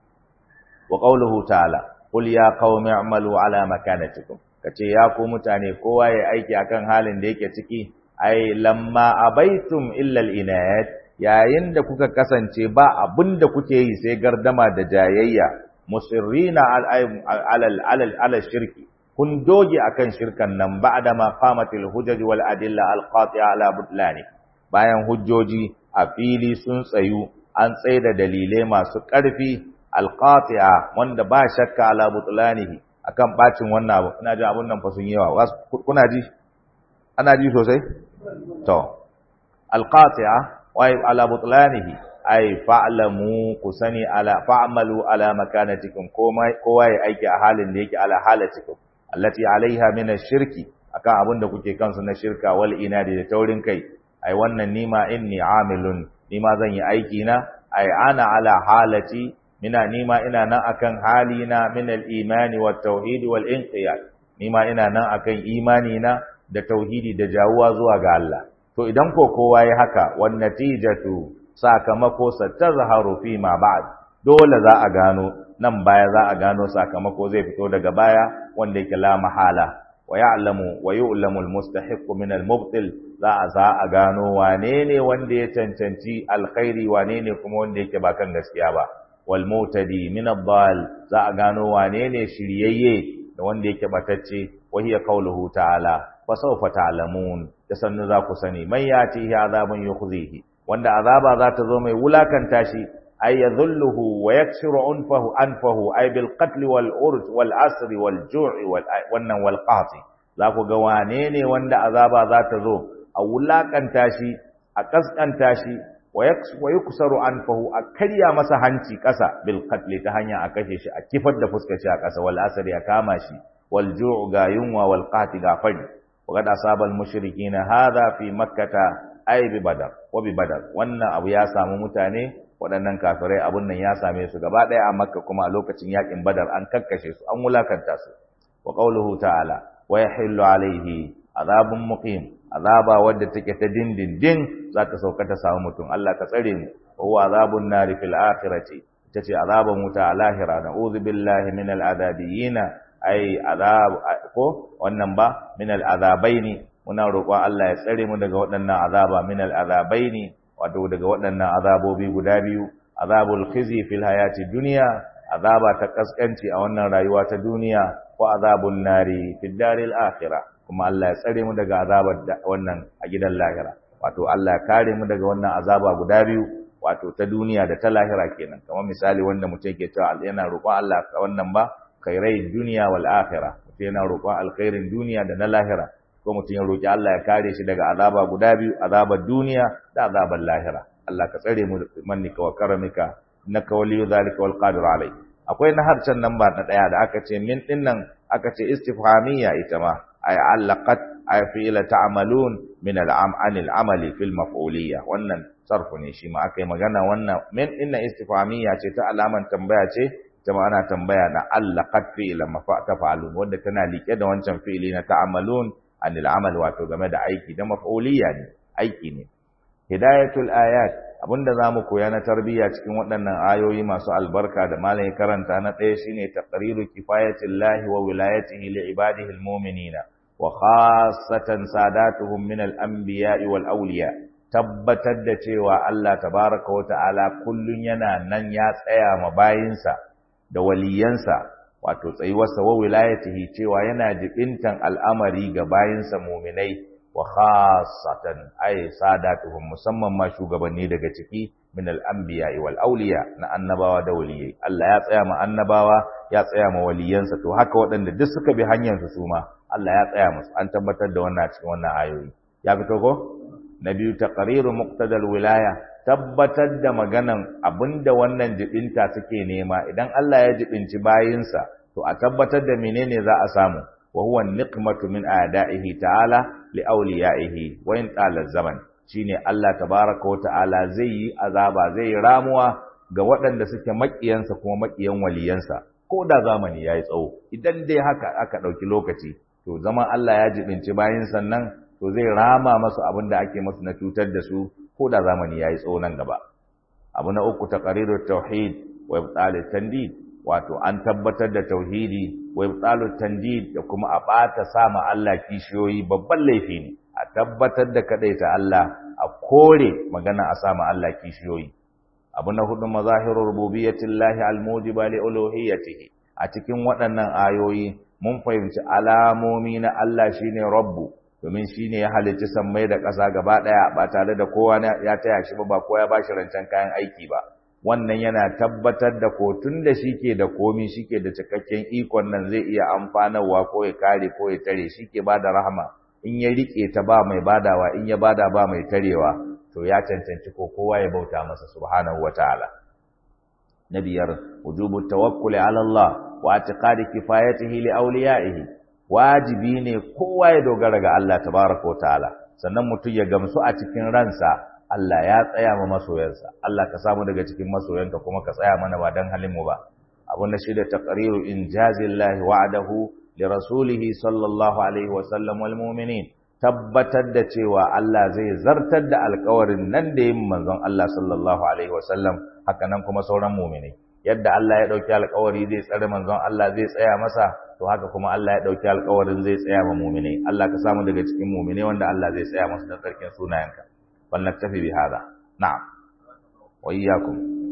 wa qawluhu ta'ala qul ya qaumi a'malu ala makanatikum kace ya ku mutane kowa ya aiki akan halin da yake ciki ai lamma abaitum illa al-inayat yayin da kuka kasance ba abinda kuke yi sai gardama da jayayya musirrina alal alal alal shirki kun doge akan shirkan nan ba'da ma qamatil hujaj wal adilla al qati'a ala butlani bayan hujjoji a fili sun tsayu an tsaida dalilai masu ƙarfi al qati'a wanda ba shakka ala butlanihi akan bacin wannan abu ina ji abun nan fa sun yawa kuna ji ana ji sosai to alqati'a wa ala butlanihi ay fa'lamu kusani ala fa'malu ala makanatikum kowa ya aiki a halin da yake ala halatikum allati alaiha min ash-shirki akan abin da kuke kansu na shirka wal inadi da taurin kai ai wannan nima inni amilun nima zan yi aiki na ai ana ala halati mina nima ina nan akan halina min al-imani wat tauhid wal inqiyad nima ina nan akan imani na da tauhidi da jawuwa zuwa ga Allah to idan ko kowa ya haka wan natijatu sakamako satazharu fi ma ba'd dole za a gano nan baya za a gano sakamako zai fito daga baya wanda yake la mahala wa ya'lamu wa yu'lamu al-mustahiq min al-mubtil za a za a gano wane ne wanda ya cancanci alkhairi wane ne kuma wanda yake ba kan gaskiya ba wal mutadi min ad-dal za a gano wane ne shiryayye da wanda yake batacce wa hiya qawluhu ta'ala fa sawfa ta'lamun da sannu za ku sani man yati azabun yukhzihi wanda azaba za ta zo mai wulakanta shi ay yadhulluhu wa yaksiru anfahu anfahu ay bil qatl wal urj wal asr wal ju'i wal wannan wal qati za ku ga wane ne wanda azaba za ta zo a wulakanta shi a kaskanta shi wa yuksaru anfahu a karya masa hanci kasa bil qatl ta hanya a kashe shi a kifar da fuskar shi a kasa wal asr ya kama shi wal ju'u ga yunwa wal qati ga fari wa qad asaba al mushrikeena hadha fi makkah ay bi badar wa bi badar wannan abu ya samu mutane waɗannan kafirai abun nan ya same su gaba ɗaya a makka kuma a lokacin yakin badar an kakkashe su an wulakanta su wa qawluhu ta'ala wa yahillu alaihi azabun muqim azaba wadda take ta dindindin za ta sauka ta samu mutum Allah ka tsare mu wa huwa azabun nari fil akhirati ita ce azaban wuta a lahira na'udhu billahi min al'adabiyina ai azab ko wannan ba min al'azabaini muna roƙon Allah ya tsare mu daga waɗannan azaba min al'azabaini wato daga waɗannan azabobi guda biyu azabul khizi fil hayati dunya azaba ta kaskanci a wannan rayuwa ta duniya ko azabun nari fid daril akhirah kuma Allah ya tsare mu daga azabar wannan a gidan lahira wato Allah ya kare mu daga wannan azaba guda biyu wato ta duniya da ta lahira kenan kamar misali wanda mutum yake cewa yana roƙon Allah ka wannan ba khairai duniya wal akhirah mutum yana roƙon alkhairin duniya da na lahira ko mutum ya roƙi Allah ya kare shi daga azaba guda biyu azabar duniya da azabar lahira Allah ka tsare mu mannika wa karamika innaka waliyyu zalika wal qadir alai akwai na harcen nan ba na daya da aka ce min din nan aka ce istifhamiyya ita ma ay allaqat ay fi'la ta'malun min al'am anil amali fil maf'uliyya wannan sarfu ne shi ma aka yi magana wannan min inna istifhamiyya ce ta alaman tambaya ce ta ma ana tambaya na Allah qad fi'la tafa'alun wanda tana liƙe da wancan fi'ili na ta'amalun anil amal wato game da aiki da maf'uliyya ne aiki ne hidayatul ayat abinda zamu koya na tarbiyya cikin waɗannan ayoyi masu albarka da malamin karanta na ɗaya shine taqriru kifayatillahi wa wilayatihi li ibadihi almu'minina wa khassatan sadatuhum min al-anbiya'i wal awliya tabbatar da cewa Allah tabaraka wa ta'ala kullun yana nan ya tsaya ma bayinsa da waliyansa wato tsayuwarsa wa wilayatihi cewa yana jibintan al'amari ga bayinsa mu'minai wa khassatan ay sadatuhum musamman ma shugabanni daga ciki min al-anbiya wal awliya na annabawa da waliyai Allah ya tsaya ma annabawa ya tsaya ma waliyansa to haka waɗanda duk suka bi hanyar su suma Allah ya tsaya musu an tabbatar da wannan cikin wannan ayoyi ya fito ko na biyu taqriru muqtadal wilaya tabbatar da maganan abinda wannan jibinta suke nema idan Allah ya jibinci bayinsa to a tabbatar da menene za a samu wa huwa niqmatu min a'da'ihi ta'ala li awliya'ihi wa in tala zaman shine Allah tabaaraka wa ta'ala zai yi azaba zai ramuwa ga waɗanda suke makiyansa kuma makiyan waliyansa ko da zamani yayi tsawo idan dai haka aka dauki lokaci to zaman Allah ya jibinci bayin sannan to zai rama masu abin da ake masu na cutar da su ko da zamani yayi tsawo nan gaba abu na uku taqrirut tauhid wa ibtalit tandid wato an tabbatar da tauhidi wa ibtalut tandid da kuma a bata sama Allah kishiyoyi babban laifi ne a tabbatar da kadaita Allah a kore magana a sama Allah kishiyoyi abu na hudu mazahirur rububiyyatillahi almujiba li uluhiyyatihi a cikin waɗannan ayoyi mun fahimci alamomi na Allah shine rabbu domin shine ya halicci sammai da ƙasa gaba ɗaya ba tare da kowa ya taya shi ba ba kowa ya bashi rancen kayan aiki ba wannan yana tabbatar da ko tun da shi ke da komi shi ke da cikakken ikon nan zai iya amfanarwa ko ya kare ko ya tare shi ke ba da rahama in ya riƙe ta ba mai badawa in ya bada ba mai tarewa to ya cancanci ko kowa ya bauta masa subhanahu wataala na biyar wujubu tawakkuli ala Allah wa i'tiqadi kifayatihi li awliyaihi wajibi ne kowa ya dogara ga Allah tabaraka wataala sannan mutum ya gamsu a cikin ransa Allah ya tsaya ma masoyansa Allah ka samu daga cikin masoyanka kuma ka tsaya mana ba dan halin mu ba abun da shi da taqriru injazillahi wa'adahu li rasulihi sallallahu alaihi wa sallam wal mu'minin tabbatar da cewa Allah zai zartar da alƙawarin nan da yin manzon Allah sallallahu alaihi wa sallam haka nan kuma sauran mu'minai yadda Allah ya dauki alƙawari zai tsare manzon Allah zai tsaya masa to haka kuma Allah ya dauki alƙawarin zai tsaya ma mu'minai Allah ka samu daga cikin mu'minai wanda Allah zai tsaya masa da tsarkin sunayenka فلنكتفي بهذا نعم وإياكم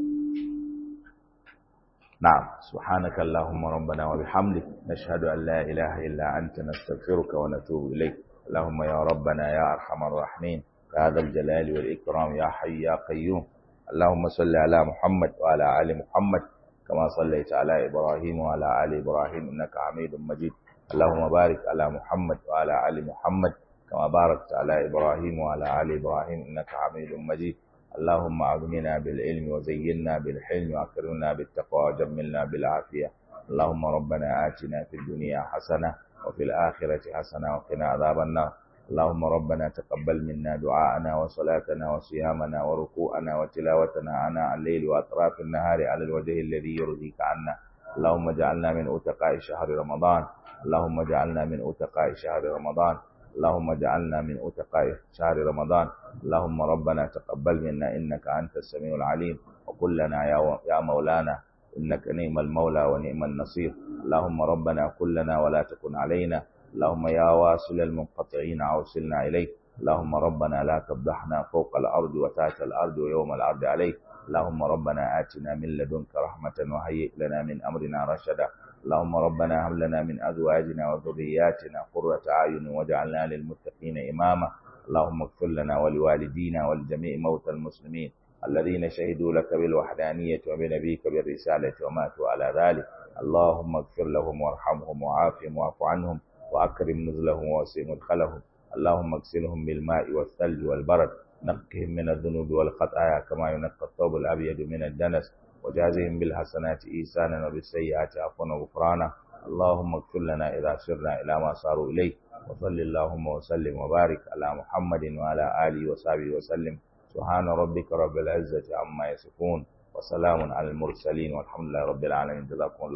نعم سبحانك اللهم ربنا وبحمدك نشهد أن لا إله إلا أنت نستغفرك ونتوب إليك اللهم يا ربنا يا أرحم الراحمين يا ذا الجلال والإكرام يا حي يا قيوم اللهم صل على محمد وعلى آل محمد كما صليت على إبراهيم وعلى آل إبراهيم إنك حميد مجيد اللهم بارك على محمد وعلى آل محمد كما باركت على إبراهيم وعلى آل إبراهيم إنك حميد مجيد اللهم أغننا بالعلم وزينا بالحلم وأكرمنا بالتقوى وجملنا بالعافية اللهم ربنا آتنا في الدنيا حسنة وفي الآخرة حسنة وقنا عذاب النار اللهم ربنا تقبل منا دعاءنا وصلاتنا وصيامنا وركوعنا وتلاوتنا عناء الليل وأطراف النهار على الوجه الذي يرضيك عنا اللهم اجعلنا من أتقاء شهر رمضان اللهم اجعلنا من أتقاء شهر رمضان اللهم اجعلنا من أتقاء شهر رمضان اللهم ربنا تقبل منا إنك أنت السميع العليم وقل لنا يا, يا مولانا إنك نعم المولى ونعم النصير اللهم ربنا كلنا ولا تكن علينا اللهم يا واصل المنقطعين أوصلنا إليك اللهم ربنا لا تفضحنا فوق الأرض وتحت الأرض ويوم الأرض عليك اللهم ربنا آتنا من لدنك رحمة وهيئ لنا من أمرنا رشدا اللهم ربنا هب لنا من أزواجنا وذرياتنا قرة أعين واجعلنا للمتقين إماما اللهم اغفر لنا ولوالدينا ولجميع موتى المسلمين الذين شهدوا لك بالوحدانية وبنبيك بالرسالة وماتوا على ذلك اللهم اغفر لهم وارحمهم وعافهم واعف عنهم وأكرم نزلهم ووسع مدخلهم اللهم اغسلهم بالماء والثلج والبرد نقهم من الذنوب والخطايا كما ينقى الثوب الأبيض من الدنس وجازهم بالحسنات إيسانا وبالسيئات عفوا وغفرانا اللهم اغفر لنا إذا سرنا إلى ما صاروا إليه وصل اللهم وسلم وبارك على محمد وعلى آله وصحبه وسلم subhana rabbika rabbil izzati amma yasifun wa salamun alal mursalin walhamdulillahi rabbil alamin jazakumullahu